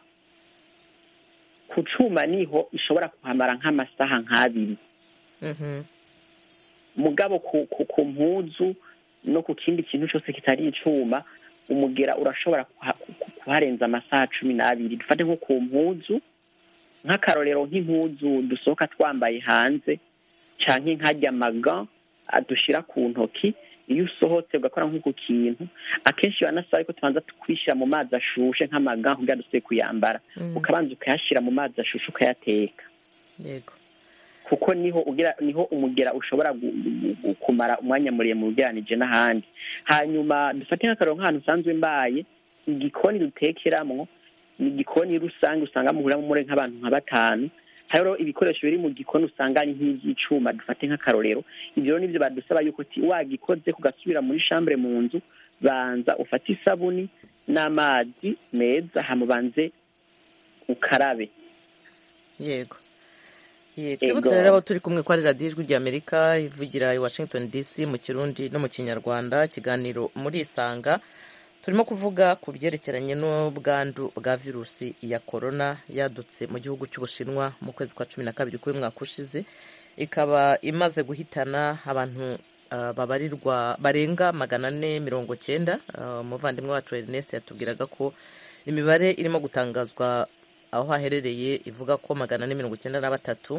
ku cuma niho ishobora kuhamara nk'amasaha nk'abiri Mhm. mugabo ku, ku, ku mpuzu no ku kindi kintu cyose kitari icuma umugera urashobora kuha- ku- kuharenza amasaha cumi n'abiri dufate nko ku mpuzu nk'akarorero nk'impuzu dusohoka twambaye hanze canke nk'arya maga dushira ku ntoki iyo usohotse ugakora nk'uku kintu akenshi banasaba yuko tubanza kwishyira mu mazi ashushe nk'amaga kugira dusubire kuyambara Mm. ukabanza ukayashyira mu mazi ashushe ukayateka yego kuko niho ugira niho umugera ushobora gu- gu- gu- kumara umwanya muremure ugereranije n'ahandi hanyuma dufate nk'akarero nk'ahantu usanzwe mbaye igikoni dutekeramwo ni igikoni rusange usanga muhuriramo muri nk'abantu nka batanu hariho ibikoresho biri mu gikoni usanga ari nk'iby'icuma dufate nk'akarorero ibyo rero nibyo badusaba yuko ti wagikoze kugasubira muri shambure mu nzu banza ufate isabuni n'amazi meza hamubanze ukarabe yego Ye, Ego. twibutse rero abo turi kumwe ko ari radiyo ijwi ry'amerika ivugira i washington dc mu kirundi no mu kinyarwanda ikiganiro muri isanga turimo kuvuga ku byerekeranye n'ubwandu bwa virusi ya korona yadutse mu gihugu cy'ubushinwa mu kwezi kwa cumi na kabiri k'uyu mwaka ushize ikaba imaze guhitana abantu ah, babarirwa barenga magana ane mirongo cyenda Ah, umuvandimwe wacu ernest yatubwiraga ko imibare irimo gutangazwa aho haherereye ivuga ko magana ane mirongo icyenda na batatu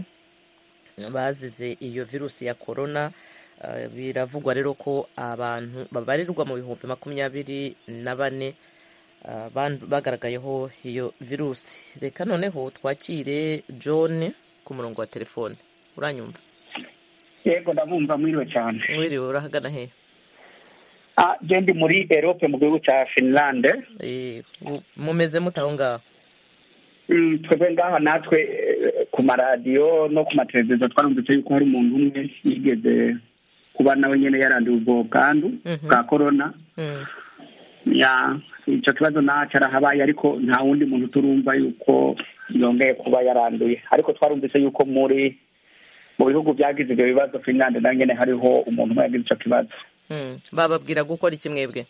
bazize iyo virusi ya korona Uh, biravugwa rero ko abantu babarirwa mu bihumbi makumyabiri na bane uh, bandu- bagaragayeho iyo virusi reka noneho twakire john ku murongo wa telefone uranyumva yego ndabumva mwiriwe cyane wiriwe urahagana he ah je ndi muri erope mu gihugu cya finlande Eh, mu- mumeze mute aho ngaho Mm, twebwe ngaha natwe eh, ku maradiyo no ku mateleviziyo twarumvise yuko hari umuntu umwe yigeze kuba nawe nyene yaranduye ubwo bwandu Mhm. bwa korona Mm, ya icyo kibazo naco arahabaye ariko nta wundi muntu turumva yuko yongeye kuba yaranduye ariko twarumvise yuko muri mu bihugu byagize ibyo bibazo finlande nayo nyene hariho umuntu umwe yagize ico kibazo mm. bababwira gukora iki mwebwe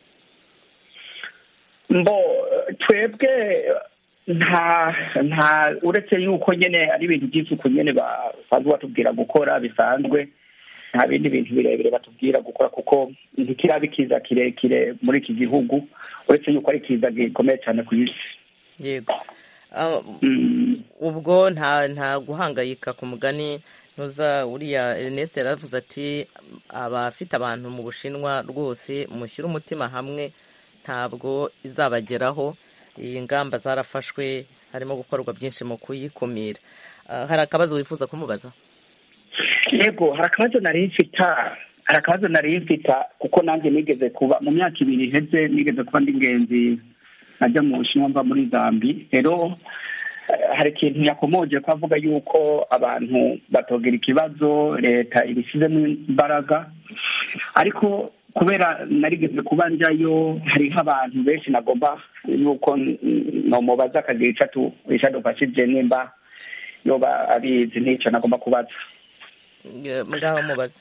mbo twebwe nta nta uretse yuko nyene ari ibintu by'isuku nyene basanzwe batubwira gukora bisanzwe nta bindi bintu birebire batubwira gukora kuko ntikiraba ikiza kirekire muri iki gihugu uretse yuko ari ikiza gikomeye cyane ku isi yego Ah, Mm, ubwo nta nta guhangayika ku mugani ntuza uriya Ernest yaravuze ati abafite abantu mu bushinwa rwose mushyire umutima hamwe ntabwo izabageraho iyi ngamba zarafashwe harimo gukorwa byinshi mu kuyikumira Ah, hari akabazo wifuza kumubaza yego hari akabazo nari mfita hari akabazo nari mfita kuko nanjye nigeze kuba mu myaka ibiri iheze nigeze kuba ndi ingenzi najya mu bushinwa mva muri zambi rero hari ikintu yakomoje ko avuga yuko abantu batogera ikibazo leta ibishyizemo imbaraga ariko kubera narigeze kuba njyayo hariho abantu benshi nagomba yuko nomubaza akagira icyo adufashije nimba yoba abizi n'icyo nagomba kubaza ngaho mubaze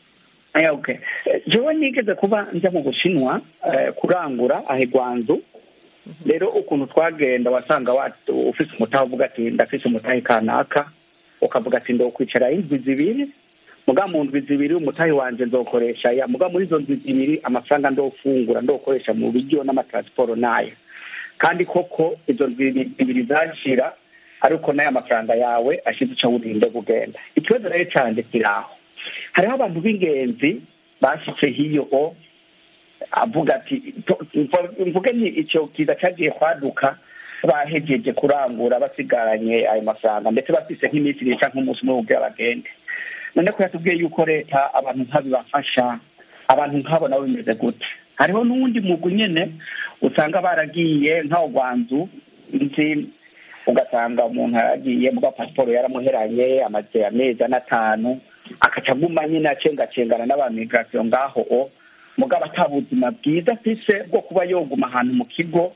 jewe nigeze kuba njya mu bushinwa kurangura aho igwanzu rero ukuntu twagenda wasanga ufise umutahe uvuga ati ndafise umutahe kanaka ukavuga ati ndokwicara indwi zibiri muga mu ndwi zibiri umutahe wanje nzokoresha ya muga muri izo ndwi zibiri amafaranga ndofungura ndokoresha mu biryo n'amatransporo nayo kandi koko izo ndwi zibiri zashira ariko n'aya mafaranga yawe ashize uca wurinde kugenda ikibazo rero canje kiraho hariho abantu b'ingenzi bashitse hiyo o avuga ati mvuge ni icyo kiza cyagiye kwaduka bahejeje kurangura basigaranye ayo mafaranga ndetse bafise nk'iminsi ibiri cyangwa nk'umunsi umwe kugira bagende none ko yatubwiye yuko leta abantu nk'abibafasha abantu nk'abo nabo bimeze gute hariho n'uwundi mugwi nyene usanga baragiye nk'aho gwanzu nzi ugasanga umuntu yaragiye muga pasiporo yaramuheranye amaze amezi ane atanu akaca aguma nyine acengacengana n'abamigirasiyo ngaho o mugabo ata buzima bwiza afise bwo kuba yoguma ahantu mu kigo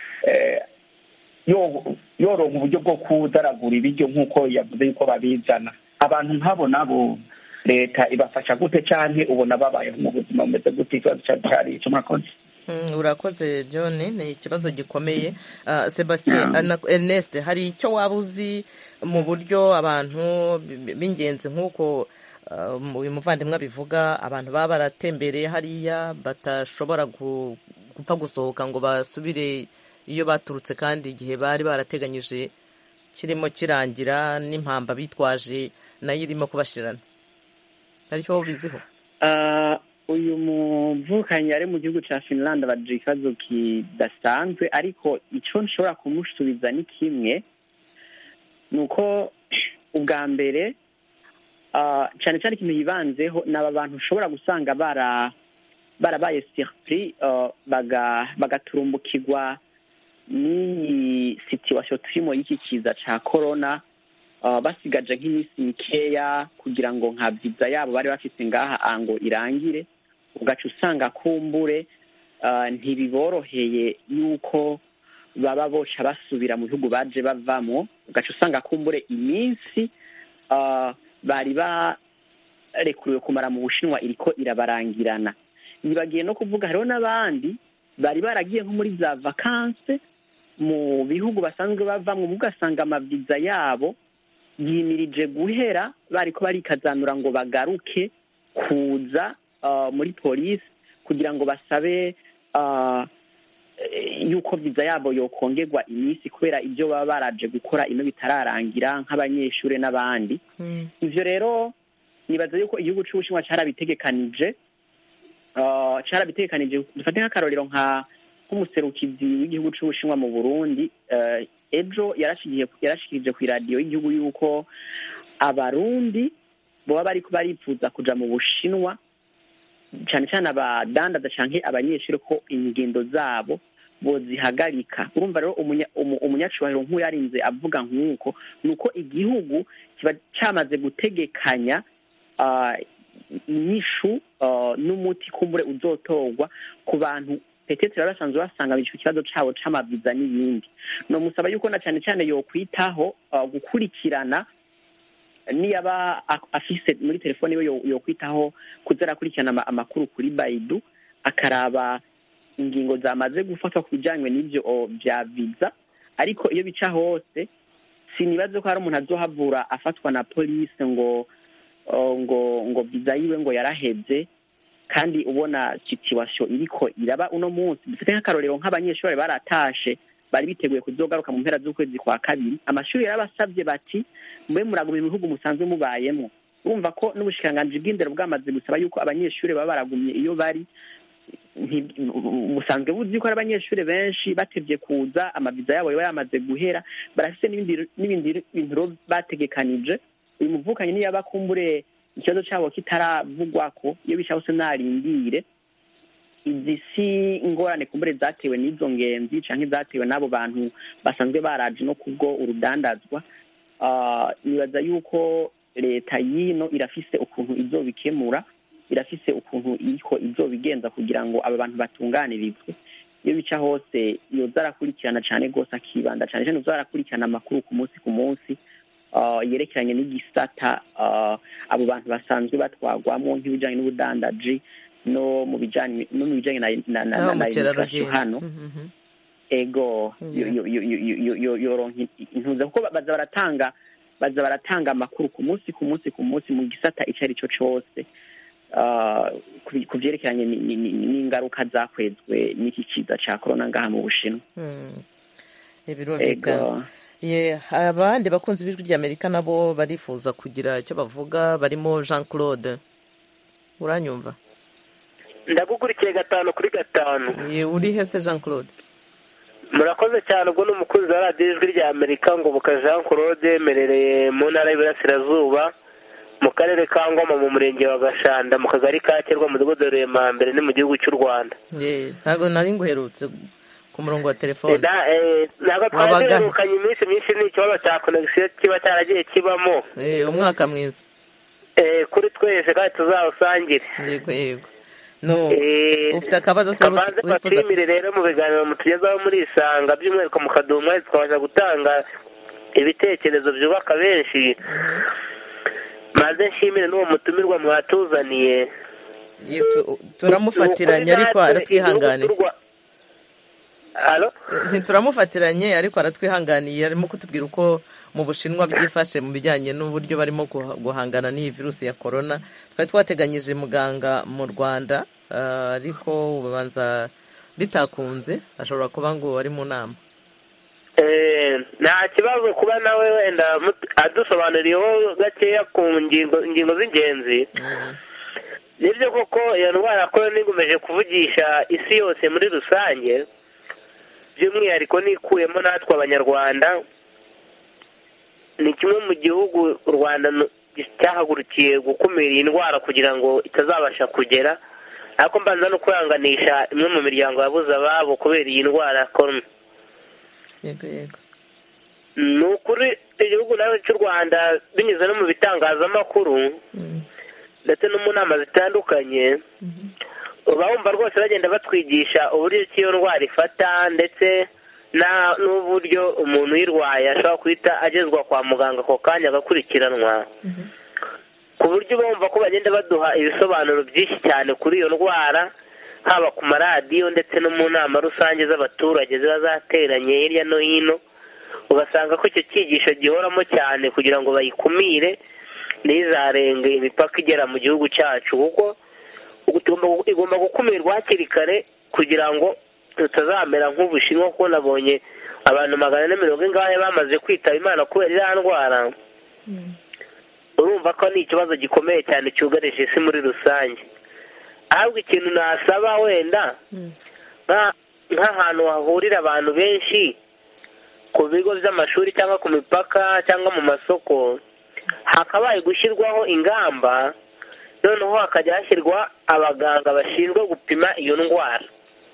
yoronka uburyo bwo kudaragura ibiryo nk'uko yavuze yuko babizana abantu nk'abo nabo leta ibafasha gute cyane ubona babayeho mu buzima bumeze gute ikibazo cyari icyo mwakoze urakoze john ni ikibazo gikomeye sebastien ernest hari icyo waba uzi mu buryo abantu b'ingenzi nk'uko uyu muvandimwe abivuga abantu baba baratembereye hariya batashobora gupfa gusohoka ngo basubire iyo baturutse kandi igihe bari barateganyije kirimo kirangira n'impamba bitwaje nayo irimo kubashirana hari icyo waba ubiziho uyu muvukanyi ari mu gihugu cya finland abagira ikibazo kidasanzwe ariko icyo nshobora kumusubiza ni kimwe ni uko ubwa mbere cyane cyane ikintu yibanzeho ni aba bantu ushobora gusanga barabaye siripuri bagaturumbukirwa n'iyi situwasiyo turimo y'iki kiza cya korona basigaje nk'iminsi mikeya kugira ngo nka viza yabo bari bafite ngaha ngo irangire ugaca usanga kumbure ntibiboroheye yuko baba boca basubira mu bihugu baje bavamo ugaca usanga kumbure iminsi bari barekuriwe kumara mu bushinwa iriko irabarangirana ntibagiye no kuvuga hariho n'abandi bari baragiye nko muri za vakanse mu bihugu basanzwe bavamo ugasanga amaviza yabo yimirije guhera bariko barikazanura ngo bagaruke kuza muri polisi kugira ngo basabe yuko viza yabo yokongerwa iminsi kubera ibyo baba baraje gukora ino bitararangira nk'abanyeshuri n'abandi ibyo rero nibaza yuko igihugu cy'ubushinwa cyarabitegekanije cyarabitegekanije dufate nk'akarorero nka nk'umuserukizi w'igihugu cy'ubushinwa mu burundi ejo yarashikirije ku iradiyo y'igihugu y'uko abarundi baba bari baripfuza kuja mu bushinwa cyane cyane abadandaza cyangwa abanyeshuri ko ingendo zabo bozihagarika urumva rero umunyacubahiro nk'uyu yarinze avuga nk'uko ni uko igihugu kiba cyamaze gutegekanya inyishu n'umuti kumbure uzotorwa ku bantu petete baba basanzwe basanga icyo kibazo cyabo c'amaviza n'ibindi ni umusaba yuko na cyane cyane yokwitaho gukurikirana niyaba afise muri telefone iwe yokwitaho kuza arakurikirana amakuru kuri bayidu akaraba ingingo zamaze gufatwa ku bijyanye n'ibyo bya viza ariko iyo bica hose sinibaze ko hari umuntu azohavura afatwa na polisi ngo ngo ngo viza yiwe ngo yarahebye kandi ubona situwasiyo iriko iraba uno munsi dufite nk'akarorero nk'abanyeshuri baratashe bari biteguye kuzogaruka mu mpera z'ukwezi kwa kabiri amashuri yarabasabye bati mube muraguma mu bihugu musanzwe mubayemo urumva ko n'ubushikiranganji bw'indero bwamaze gusaba yuko abanyeshuri baba baragumye iyo bari busanzwe buzi ko ari abanyeshuri benshi batevye kuza amaviza yabo yaba yamaze guhera barafise n'ibindi bintu bategekanije uyu muvukanyi niyo bakumbure ikibazo cyabo kitaravugwako iyo bisha hose narindire izi si ingorane kumbure zatewe n'izo ngenzi canke zatewe n'abo bantu basanzwe baraje no kubwo urudandazwa Ah, nibaza yuko leta y'ino irafise ukuntu izobikemura irafise ukuntu iriko izobigenza kugira ngo aba bantu batunganirizwe iyo bica hose yoza arakurikirana cane rwose akibanda cane cane yoza arakurikirana amakuru ku munsi ku munsi ah, yerekeranye n'igisata ah, abo bantu basanzwe batwagwamo nk'ibijanye n'ubudandaji no mu bijanye no mu bijanye na na na aho na immigration mukerarugendo hano Mhm. ego yo- yo- yo- yo- yo- yo- yoronka intuza kuko baza baratanga baza baratanga amakuru ku munsi ku munsi ku munsi mu gisata ico ari cyo cose ah, ku- ku vyerekeranye ni- ni- ni- n'ingaruka zakwezwe n'iki kiza ca korona ngaha mu bushinwa Mm. Eh, birumvikana ego ye abandi bakunzi b'ijwi ry'amerika nabo barifuza kugira icyo bavuga barimo jean claude uranyumva ndagukurikiye gatanu kuri gatanu Ye, uri hese jean claude murakoze cyane ubwo ni umukunzi wa radiyo ijwi rya amerika ngoboka jean claude merereye mu ntara y'iburasirazuba mu karere ka ngoma mu murenge wa gashanda mu kagari ka kerwa mu mudugudu wa ruremambere ni mu gihugu cy'u rwanda Ye, ntabwo nari nguherutse ku murongo wa telefone Na- eh, ntabwo twari Wabagahe? duherukanye iminsi myinshi ni ikibazo cya konegisiyo kiba cyaragiye kibamo Eh, umwaka mwiza Eh, kuri twese kandi tuzawusangire yego yego no Eh, ufite akabazo se kabanze wifuza bashimire rero mu biganiro mutugezaho muri isanga by'umwihariko mukaduha umwanya tukabasha gutanga ibitekerezo byubaka benshi maze nshimire n'uwo mutumirwa mwatuzaniye Ye, tu- turamufatiranye ariko aratwihanganiye Alo? ntituramufatiranye ariko aratwihanganiye arimo kutubwira uko mu bushinwa byifashe mu bijyanye n'uburyo barimo guha- guhangana n'iyi virusi ya korona twari twateganyije muganga mu rwanda ah, ariko ubanza bitakunze ashobora kuba ngo ari mu nama Eh, nta kibazo kuba nawe wenda mut- adusobanuriyeho gakeya ku ngingo ingingo z'ingenzi nibyo koko iyo ndwara ya korona ikomeje kuvugisha isi yose muri rusange by'umwihariko nikuyemo natwe abanyarwanda ni kimwe mu gihugu u rwanda nu- cyahagurukiye gukumira iyi ndwara kugira ngo itazabasha kugera ariko mbanza no kwihanganisha imwe mu miryango yabuze ababo kubera iyi ndwara ya korona yego yego ni ukuri igihugu nawe cy'u rwanda binyuze no mu bitangazamakuru ndetse no mu nama zitandukanye uba wumva rwose bagenda batwigisha uburyo ki iyo ndwara ifata ndetse na- n'uburyo umuntu uyirwaye ashobora guhita agezwa kwa muganga ako kanya agakurikiranwa ku buryo uba wumva ko bagenda baduha ibisobanuro byinshi cyane kuri iyo ndwara haba ku maradiyo ndetse no mu nama rusange z'abaturage ziba zateranye hirya no hino ugasanga ko icyo cyigisho gihoramo cyane kugira ngo bayikumire ntizarenge imipaka igera mu gihugu cyacu kuko ubu tugomba- igomba gukumirwa hakiri kare kugira ngo tutazamera nk'ubushinwa kuko nabonye abantu magana ane mirongo ingahe bamaze kwitaba imana kubera iriya ndwara urumva ko ni ikibazo gikomeye cyane cyugarije isi muri rusange ahubwo ikintu nasaba wenda nka- nk'ahantu hahurira abantu benshi ku bigo by'amashuri cyangwa ku mipaka cyangwa mu masoko hakabaye gushyirwaho ingamba noneho hakajya hashyirwa abaganga bashinzwe gupima iyo ndwara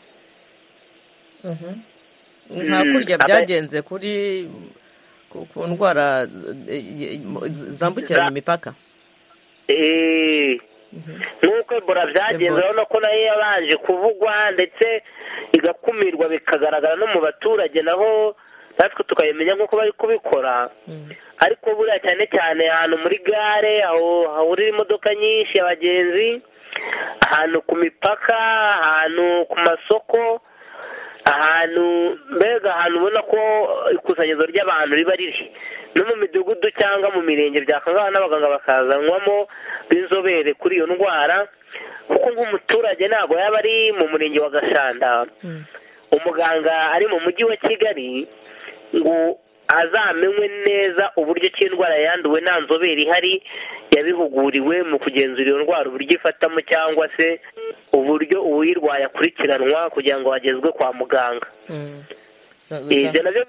nka kurya Mm, byagenze kuri ku ku ndwara eh, eh, zambukiranya Za- imipaka Eh, nk'uko ebola byagenze Ebola. urabona ko nayo yabanje kuvugwa ndetse igakumirwa bikagaragara no mu baturage naho natwe tukabimenya nk'uko bari kubikora ariko buriya cyane cyane ahantu muri gare aho hahurira imodoka nyinshi abagenzi ahantu ku mipaka ahantu ku masoko ahantu mbega ahantu ubona ko ikusanyirizo ry'abantu riba riri no mu midugudu cyangwa mu mirenge byakangana n'abaganga bakazanwamo b'inzobere kuri iyo ndwara kuko nk'umuturage ntabwo yaba ari mu murenge wa gashanda umuganga ari mu mujyi wa kigali ngo azamenywe neza uburyo ki indwara yanduwe nta nzobere ihari yabihuguriwe mu kugenzura iyo ndwara uburyo ifatamo cyangwa se uburyo uwuyirwaye akurikiranwa kugira ngo agezwe kwa muganga Mm. So- ibyo nabyo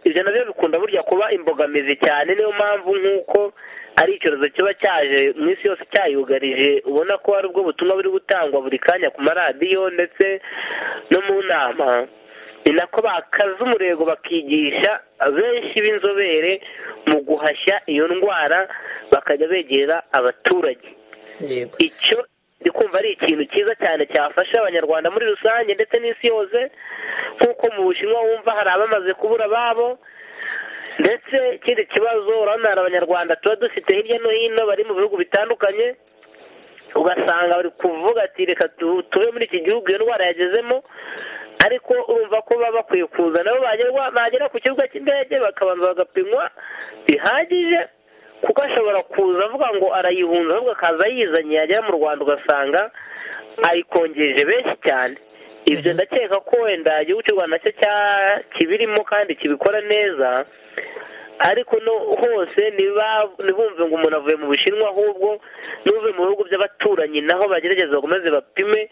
ibyo nabyo bikunda burya kuba imbogamizi cyane niyo mpamvu nk'uko ari icyorezo kiba cyaje mu isi yose cyayugarije ubona ko hari ubwo butumwa buri gutangwa buri kanya ku maradiyo ndetse no mu nama ni nako bakaza umurego bakigisha benshi b'inzobere mu guhashya iyo ndwara bakajya begera abaturage yego icyo ndi kumva ari ikintu cyiza cyane cyafasha abanyarwanda muri rusange ndetse n'isi yose nk'uko mu bushinwa wumva hari abamaze kubura ababo ndetse ikindi kibazo urabona hari abanyarwanda tuba dufite hirya no hino bari mu bihugu bitandukanye ugasanga bari kuvuga ati reka tu- tube muri iki gihugu iyo ndwara yagezemo ariko urumva ko baba bakwiye kuza nabo bagerwa bagera ku kibuga cy'indege bakabanza bagapimwa bihagije kuko ashobora kuza avuga ngo arayihunza ahubwo akaza yizanye yagera mu rwanda ugasanga ayikongeje benshi cyane ibyo ndakeka ko wenda igihugu cy'u rwanda nacyo cya- kibirimo kandi kibikora neza ariko no hose niba ntibumve ngo umuntu avuye mu bushinwa ahubwo n'uvuye mu bihugu by'abaturanyi naho bagerageza bakomeze bapime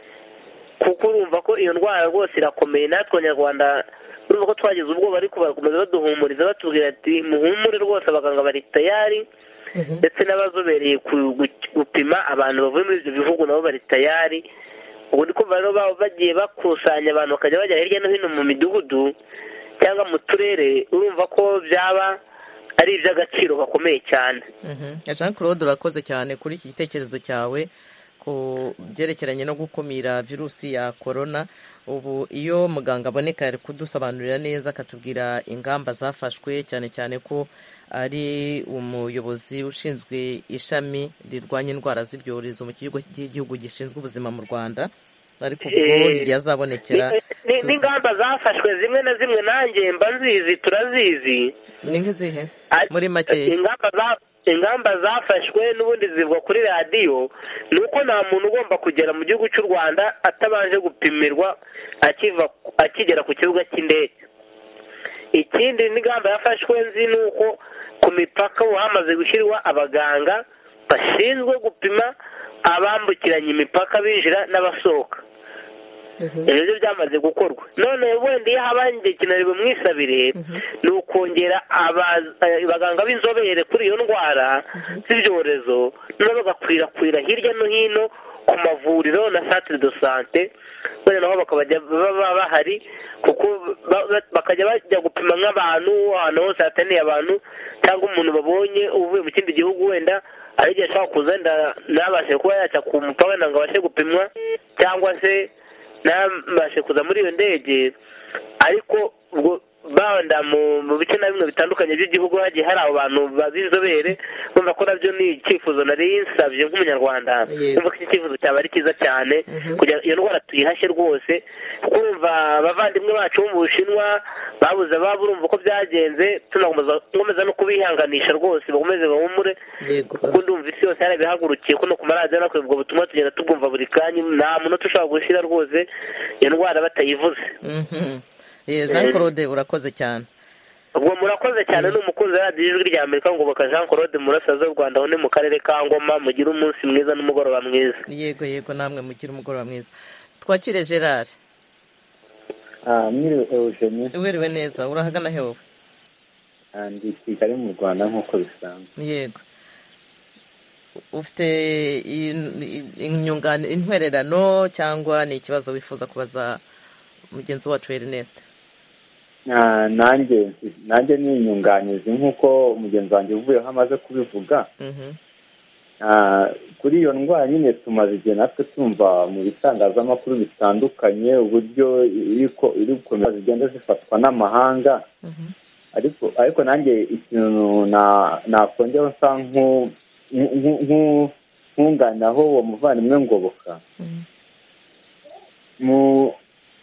kuko urumva ko iyo ndwara rwose irakomeye natwe abanyarwanda urumva ko twagize ubwoba ariko barakomeza baduhumuriza batubwira ati muhumure rwose abaganga bari tayari ndetse n'abazobereye ku- gu- gupima abantu bavuye muri ibyo bihugu nabo bari tayari ubu ndi kumva rero baba bagiye bakusanya abantu bakajya bajya hirya no hino mu midugudu cyangwa mu turere urumva ko byaba ari iby'agaciro gakomeye cyane Mhm. jean claude urakoze cyane kuri iki gitekerezo cyawe ku byerekeranye no gukumira virusi ya korona ubu iyo muganga aboneka ari kudusobanurira neza akatubwira ingamba zafashwe cyane cyane ko ari umuyobozi ushinzwe ishami rirwanya indwara z'ibyorezo mu kigo cy'igihugu gishinzwe ubuzima mu rwanda ariko ubwo Eh, igihe azabonekera Ni- ni- tuzi- n'ingamba zafashwe zimwe na zimwe nanjye mba nzizi turazizi ni nk'izihe Ari- muri makeya ingamba za- ingamba zafashwe n'ubundi zivugwa kuri radiyo ni uko nta muntu ugomba kugera mu gihugu cy'u rwanda atabanje gupimirwa akiva akigera ku kibuga cy'indege ikindi n'ingamba yafashwe nzi ni uko ku mipaka ubu hamaze gushyirwa abaganga bashinzwe gupima abambukiranya imipaka binjira n'abasohoka ibyo byo byamaze gukorwa none wenda iyo habaye ikintu bimwisabire ni ukongera aba- eh, abaganga b'inzobere kuri iyo ndwara z'ibyorezo noneho bagakwirakwira hirya no hino ku mavuriro na centre de sante wenda naho bakabajya baba bahari kuko ba- ba- bakajya bajya gupima nk'abantu ahantu hose hateraniye abantu cyangwa umuntu babonye uvuye mu kindi gihugu wenda ari igihe ashobora kuza wenda ntabashe kuba yajya ku mupaka wenda ngo abashe gupimwa cyangwa se ntabashe kuza muri iyo ndege ariko ubwo banda mu mu bice na bimwe bitandukanye by'igihugu hagiye hari abo bantu ba- b'inzobere bumva ko nabyo ni icyifuzo nari nsabye nk'umunyarwanda Yego. bumva ko iki cyifuzo cyaba ari cyiza cyane kugira iyo ndwara tuyihashye rwose kuko urumva abavandimwe bacu bo mu bushinwa babuze ababo urumva uko byagenze tunakomeza nkomeza no kubihanganisha rwose bakomeze bahumure yego kuko ndumva isi yose yarabihagurukiye ko no ku maradiyo no ubwo butumwa tugenda tubwumva buri kanya nta munota ushobora gushyira rwose iyo ndwara batayivuze Mhm. Eh, jean claude urakoze cyane ubwo murakoze cyane ni umukunzi wa radiyo ijwi rya amerika ngo baka jean claude murasaza w'u rwanda aho ni mu karere ka ngoma mugire umunsi mwiza n'umugoroba mwiza yego yego namwe mugire umugoroba mwiza twakire gerard mwiriwe eugenie wiriwe neza urahagana he wowe Ah, ndi i kigali mu rwanda nk'uko bisanzwe yego ufite in- in- inyungane intwererano cyangwa ni ikibazo wifuza kubaza mugenzi wacu ernest Ah, nanjye nanjye ni inyunganizi nk'uko mugenzi wanjye uvuyeho amaze kubivuga Mhm. Ah, kuri iyo ndwara nyine tumaze igihe natwe tumva mu bitangazamakuru bitandukanye uburyo iri ko- iri gukomeza zigenda zifatwa n'amahanga Mhm. ariko ariko nanjye ikintu na- nakongeraho nsa nku- nku- nku- nkunganiraho uwo muvandimwe ngoboka Mhm. mu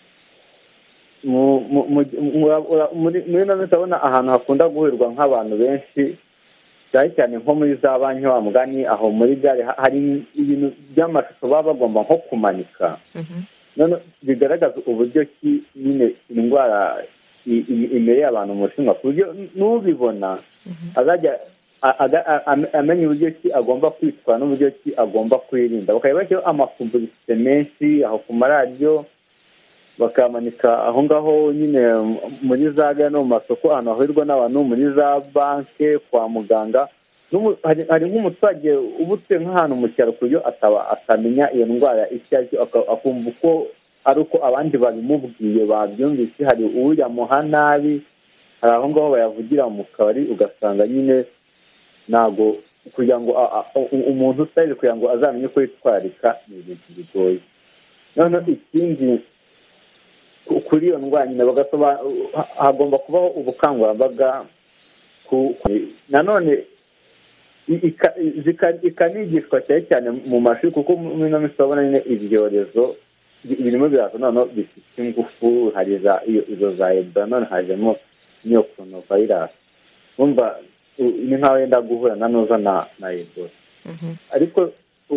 mu mu- mu- mu- ura- muri muri ino minsi urabona ahantu hakunda guhurirwa nk'abantu benshi cyane cyane nko muri za banki wa mugani aho muri gare ha- hari ibintu by'amashusho baba bagomba nko kumanika Mhm. none bigaragaza uburyo ki nyine indwara i- i- imereye abantu mu bushinwa ku buryo n'ubibona azajya a- aga- a- a- amenya uburyo ki agomba kwitwara n'uburyo ki agomba kwirinda bakaba bashyiraho amapubulisite menshi aho ku maradiyo bakamanika aho ngaho nyine muri za gare no mu masoko ahantu hahurirwa n'abantu muri za banki kwa muganga hari nk'umuturage uba utuye nk'ahantu mu cyaro ku buryo atamenya iyo ndwara icyo ari cyo akumva uko ari uko abandi babimubwiye babyumvise hari uyamuha nabi hari aho ngaho bayavugira mu kabari ugasanga nyine ntabwo kugira ngo umuntu utazi kugira ngo azamenye uko yitwararika ni ibintu bigoye noneho ikindi kuri iyo ndwara nyine hagomba kubaho ubukangurambaga nanone ikanigishwa cyane cyane mu mashuri kuko muri ino minsi urabona nyine ibyorezo birimo biraza noneho bifite ingufu hari izo za ebola none hajemo n'iyo koronavayirasi wumva ni nk'aho yenda guhura na noza na ebola ariko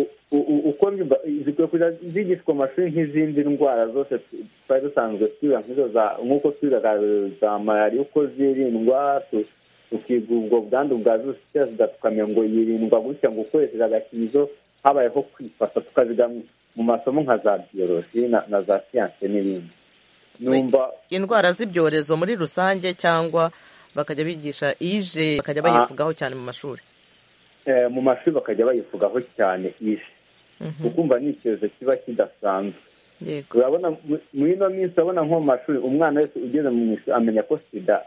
uko zikwiye kujya zigishwa amashuri nk'izindi ndwara zose twari dusanzwe twiga nk'izo za nk'uko twigaga za malariya uko zirindwa tukiga ubwo bwandu bwa virusi itera sida tukamenya ngo yirindwa gutya ngo ukoresheje agakingirizo habayeho kwifata tukaziga mu masomo nka za biyoroji na za siyanse n'ibindi numva indwara z'ibyorezo muri rusange cyangwa bakajya bigisha ije bakajya bayivugaho cyane mu mashuri mu mashuri bakajya bayivugaho cyane ije ukumva ni icyorezo kiba kidasanzwe urabona muri ino minsi urabona nko mu mashuri umwana wese ugeze mu ishuri amenya ko sida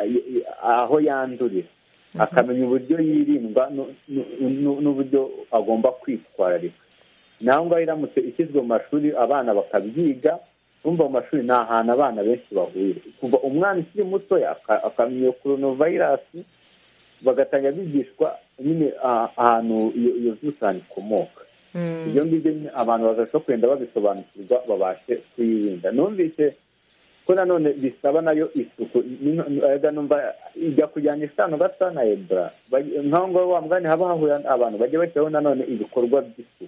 aho yandurira akamenya uburyo yirindwa n'uburyo agomba kwitwararika naho ngaho iramutse ishyizwe mu mashuri abana bakabyiga urumva mu mashuri ni ahantu abana benshi bahurira kuva umwana ukiri mutoya akamenya iyo koronavayirasi bagatangira bigishwa nyine ahantu iyo virusi ikomoka ibyo ngibyo abantu bazashobora kugenda babisobanukirwa babashe kuyirinda numvise ko nanone bisaba nayo isuku numva ijya kujyana isano gasa na ebola nk'aho ngaho wa mugani haba hahurira abantu bajya bashyiraho nanone ibikorwa by'isuku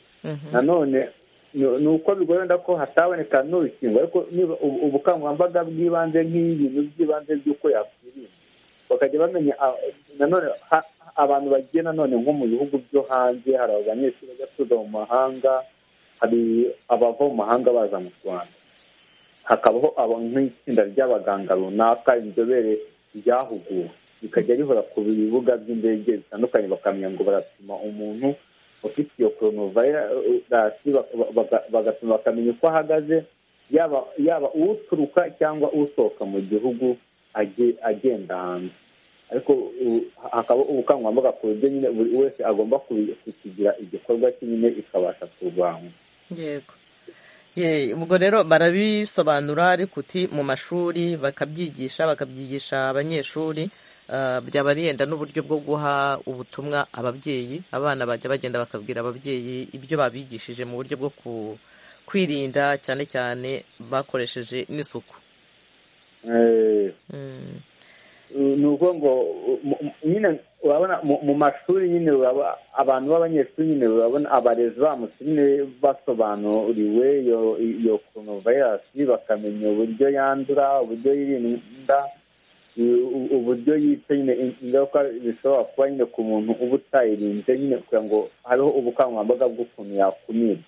nanone ni uko bigoye wenda ko hataboneka n'urukingo ariko niba ubukangurambaga bw'ibanze nk'ibintu by'ibanze by'uko yakwirinda bakajya bamenya nanone abantu bagiye nanone nko mu bihugu byo hanze hari abanyeshuri bajya kwiga mu mahanga hari abava mu mahanga baza mu rwanda hakabaho nk'itsinda ry'abaganga runaka inzobere ryahuguwe rikajya rihora ku bibuga by'indege bitandukanye bakamenya ngo barapima umuntu ufite iyo koronavayirasi bagatuma bakamenya uko ahagaze yaba uturuka cyangwa usohoka mu gihugu agenda hanze ariko hakaba ubukangurambaga ku buryo nyine buri wese agomba kukigira igikorwa cye nyine ikabasha kurwanywa yego ubwo rero barabisobanura ariko uti mu mashuri bakabyigisha bakabyigisha abanyeshuri byaba yenda n'uburyo bwo guha ubutumwa ababyeyi abana bajya bagenda bakabwira ababyeyi ibyo babigishije mu buryo bwo kwirinda cyane cyane bakoresheje n'isuku ni ukuvuga ngo nyine urabona mu mashuri nyine abantu b'abanyeshuri nyine urabona abarezi bamutse nyine basobanuriwe iyo koronavayirasi bakamenya uburyo yandura uburyo yirinda uburyo yica nyine ingaruka zishobora kuba nyine ku muntu uba utayirinze nyine kugira ngo habeho ubukangurambaga bw'ukuntu yakumirwa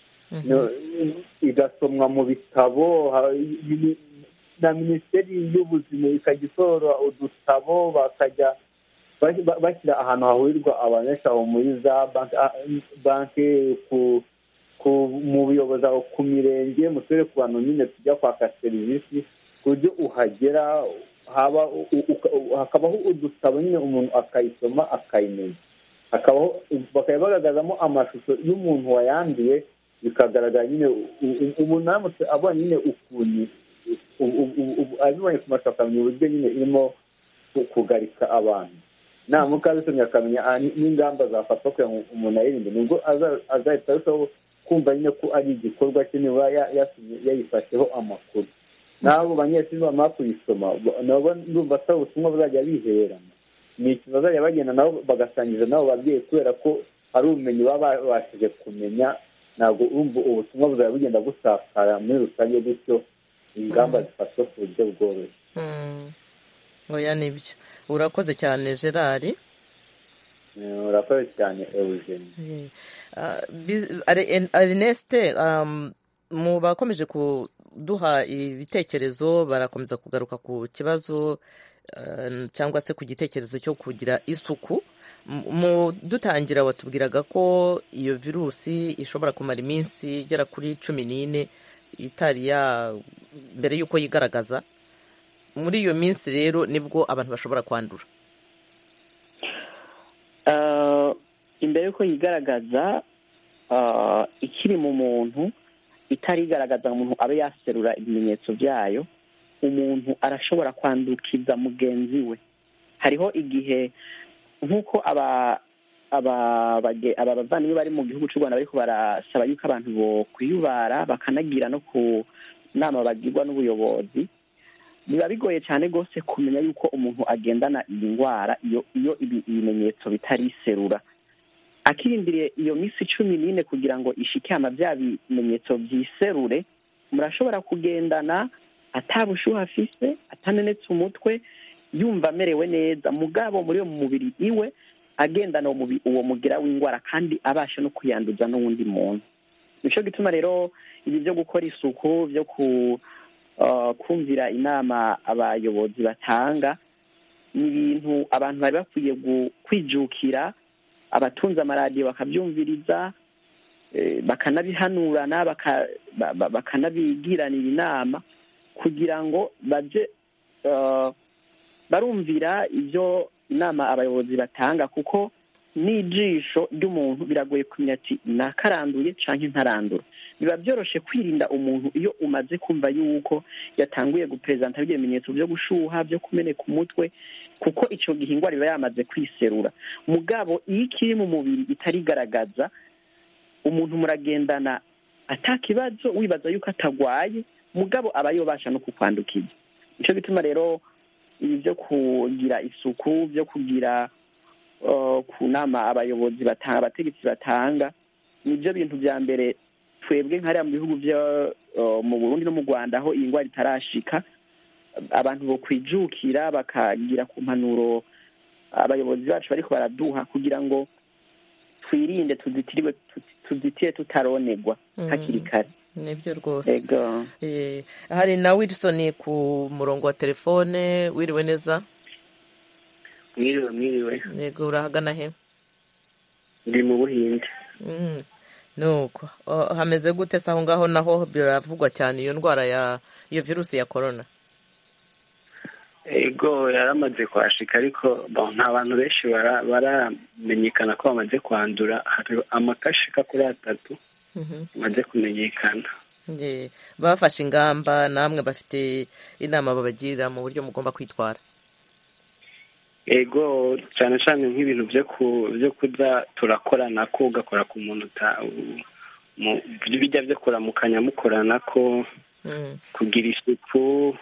igasomwa mu bitabo na minisiteri y'ubuzima ikajya isohora udutabo bakajya bashyira ahantu hahurirwa abantu benshi aho muri za banki mu buyobozi aho ku mirenge mu turere ku bantu nyine tujya kwaka serivisi ku buryo uhagera hakabaho udutabo nyine umuntu akayisoma akayimenya bakaba bagaragazamo amashusho y'umuntu wayanduye bikagaragara nyine umuntu aramutse abonye nyine ukuntu abibonye ku mashusho akamenya uburyo nyine irimo kugarika abantu namuka abisomye akamenya n'ingamba zafatwa kugira ngo umuntu ayirinde nibwo azahita arushaho kumva nyine ko ari igikorwa cye niba yayifasheho amakuru n'abo banyeshuri bamara kuyisoma nabo ndumva atari ubutumwa bazajya bihererana ni ikintu bazajya bagenda nabo bagasangiza n'abo babyeyi kubera ko hari ubumenyi baba babashije kumenya ntabwo urumva ubutumwa buzajya bugenda busakara muri rusange gutyo ingamba zifatwa ku buryo bworoshye oya nibyo urakoze cyane gerard urakoze cyane eugene arineste mu bakomeje baraduha ibitekerezo barakomeza kugaruka ku kibazo cyangwa se ku gitekerezo cyo kugira isuku mu dutangira watubwiraga ko iyo virusi ishobora kumara iminsi igera kuri cumi n'ine itari ya mbere y'uko yigaragaza muri iyo minsi rero nibwo abantu bashobora kwandura imbere y'uko yigaragaza ikiri mu muntu itarigaragaza umuntu abe yaserura ibimenyetso byayo umuntu arashobora kwandukiza mugenzi we hariho igihe nk'uko aba aba bavandimwe bari mu gihugu cy'u rwanda bariko barasaba yuko abantu bo kwiyubara bakanagira no ku nama bagirwa n'ubuyobozi biba bigoye cyane rwose kumenya yuko umuntu agendana iyi ndwara iyo iyo ibimenyetso bitariserura akirindiriye iyo minsi cumi n'ine kugira ngo ishikama bya bimenyetso byiserure murashobora kugendana atabushuha afise atanenetse umutwe yumva amerewe neza mugabo muri uwo mubiri iwe agendana uwo mugira w'indwara kandi abasha no kuyanduza n'uwundi muntu nicyo gituma rero ibi byo gukora isuku byo kumvira inama abayobozi batanga ni ibintu abantu bari bakwiye kwijukira abatunze amaradiyo bakabyumviriza bakanabihanurana bakanabigiranira inama kugira ngo bajye barumvira ibyo inama abayobozi batanga kuko n'ijisho ry'umuntu biragoye kumenya ati nakaranduye cyangwa ntarandura biba byoroshye kwirinda umuntu iyo umaze kumva yuko yatanguye guperezanta ibimenyetso byo gushuha byo kumeneka umutwe kuko icyo gihe indwara iba yamaze kwiserura mugabo iyo ikiri mu mubiri itarigaragaza umuntu muragendana atakibazo wibaza yuko atagwaye mugabo aba yobasha no kukwandukiza nicyo gituma rero ibi byo kugira isuku byo kugira ku nama abayobozi batanga abategetsi batanga nibyo bintu bya mbere twebwe nk'ariya mu bihugu byo mu burundi no mu rwanda aho iyi ndwara itarashika abantu bo kwijukira bakagira ku mpanuro abayobozi bacu bariko baraduha kugira ngo twirinde tuzitiriwe tuzitiye tutaronegwa hakiri kare nibyo rwose hari na wilson ku murongo wa telefone wiriwe neza mwiriwe mwiriwe yego urahagana he ndi mu buhinde nuko hameze gute se aho ngaho naho biravugwa cyane iyo ndwara ya iyo virusi ya korona ego yaramaze kwashika ariko nta bantu benshi baramenyekana ko bamaze kwandura hari amakashika kuri atatu bamaze kumenyekana bafashe ingamba namwe bafite inama babagirira mu buryo mugomba kwitwara ego cyane cyane nk'ibintu byo kurya turakorana ko ugakora ku muntu bijya byo kuramukanya mukorana ko kugira isuku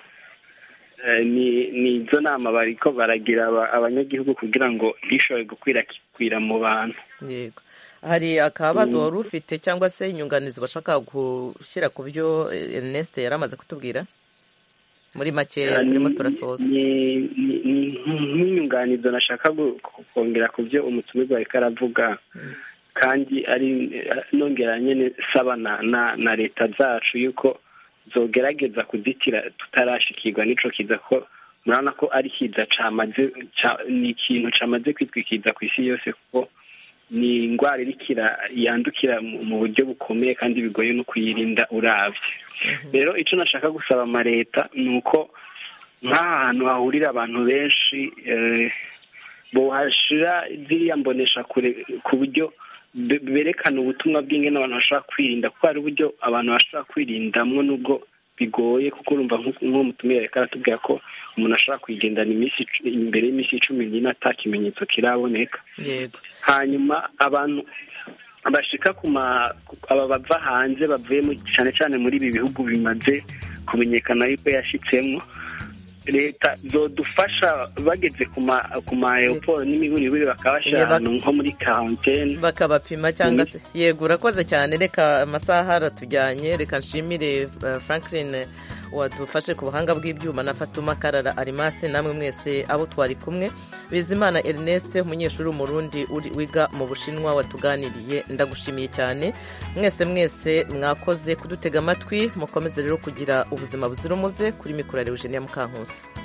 ni izo nama bariko baragira abanyagihugu kugira ngo ntishobore gukwirakwira mu bantu yego hari akabazo wari ufite cyangwa se inyunganizi bashaka gushyira ku byo Ernest yari amaze kutubwira muri makeya turimo turasoza nk'inyunganizo nashaka kongera ku byo umutumirwa ariko aravuga kandi ari nongera nyine saba na leta zacu yuko zogerageza kuzitira tutarashikirwa n'ico kiza ko murabona ko ari kiza camaze ni ikintu camaze kwitwikiza ku isi yose kuko ni indwara irikira yandukira mu buryo bukomeye kandi bigoye no kuyirinda uravye rero ico nashaka gusaba amaleta ni uko nk'aha hantu hahurira abantu benshi bohashira ziriya mbonesha kure ku buryo berekana ubutumwa bw'ingene abantu bashobora kwirinda kuko hari uburyo abantu bashobora kwirindamwo nubwo bigoye kuko urumva nk'uwo mutumire reka aratubwira ko umuntu ashobora kuyigendana iminsi imbere y'iminsi cumi n'ine ata kimenyetso kiraboneka hanyuma abantu bashika ku ma aba bava hanze bavuye cyane cyane muri ibi bihugu bimaze kumenyekana yuko yashitsemo leta zodufasha bageze ku ma aeroport n'imihurihuri bakabashyira ahantu nko muri karantene bakabapima cyangwa se yego urakoze cyane reka amasaha aratujyanye reka nshimire franklin wadufashe ku buhanga bw'ibyuma na fatuma karara arimasi namwe mwese abo twari kumwe bizimana ernest umunyeshuri w'umurundi wiga mu bushinwa watuganiriye ndagushimiye cyane mwese mwese mwakoze kudutega amatwi mukomeze rero kugira ubuzima buzira umuze kuri mikoro ya eugenia mukankusi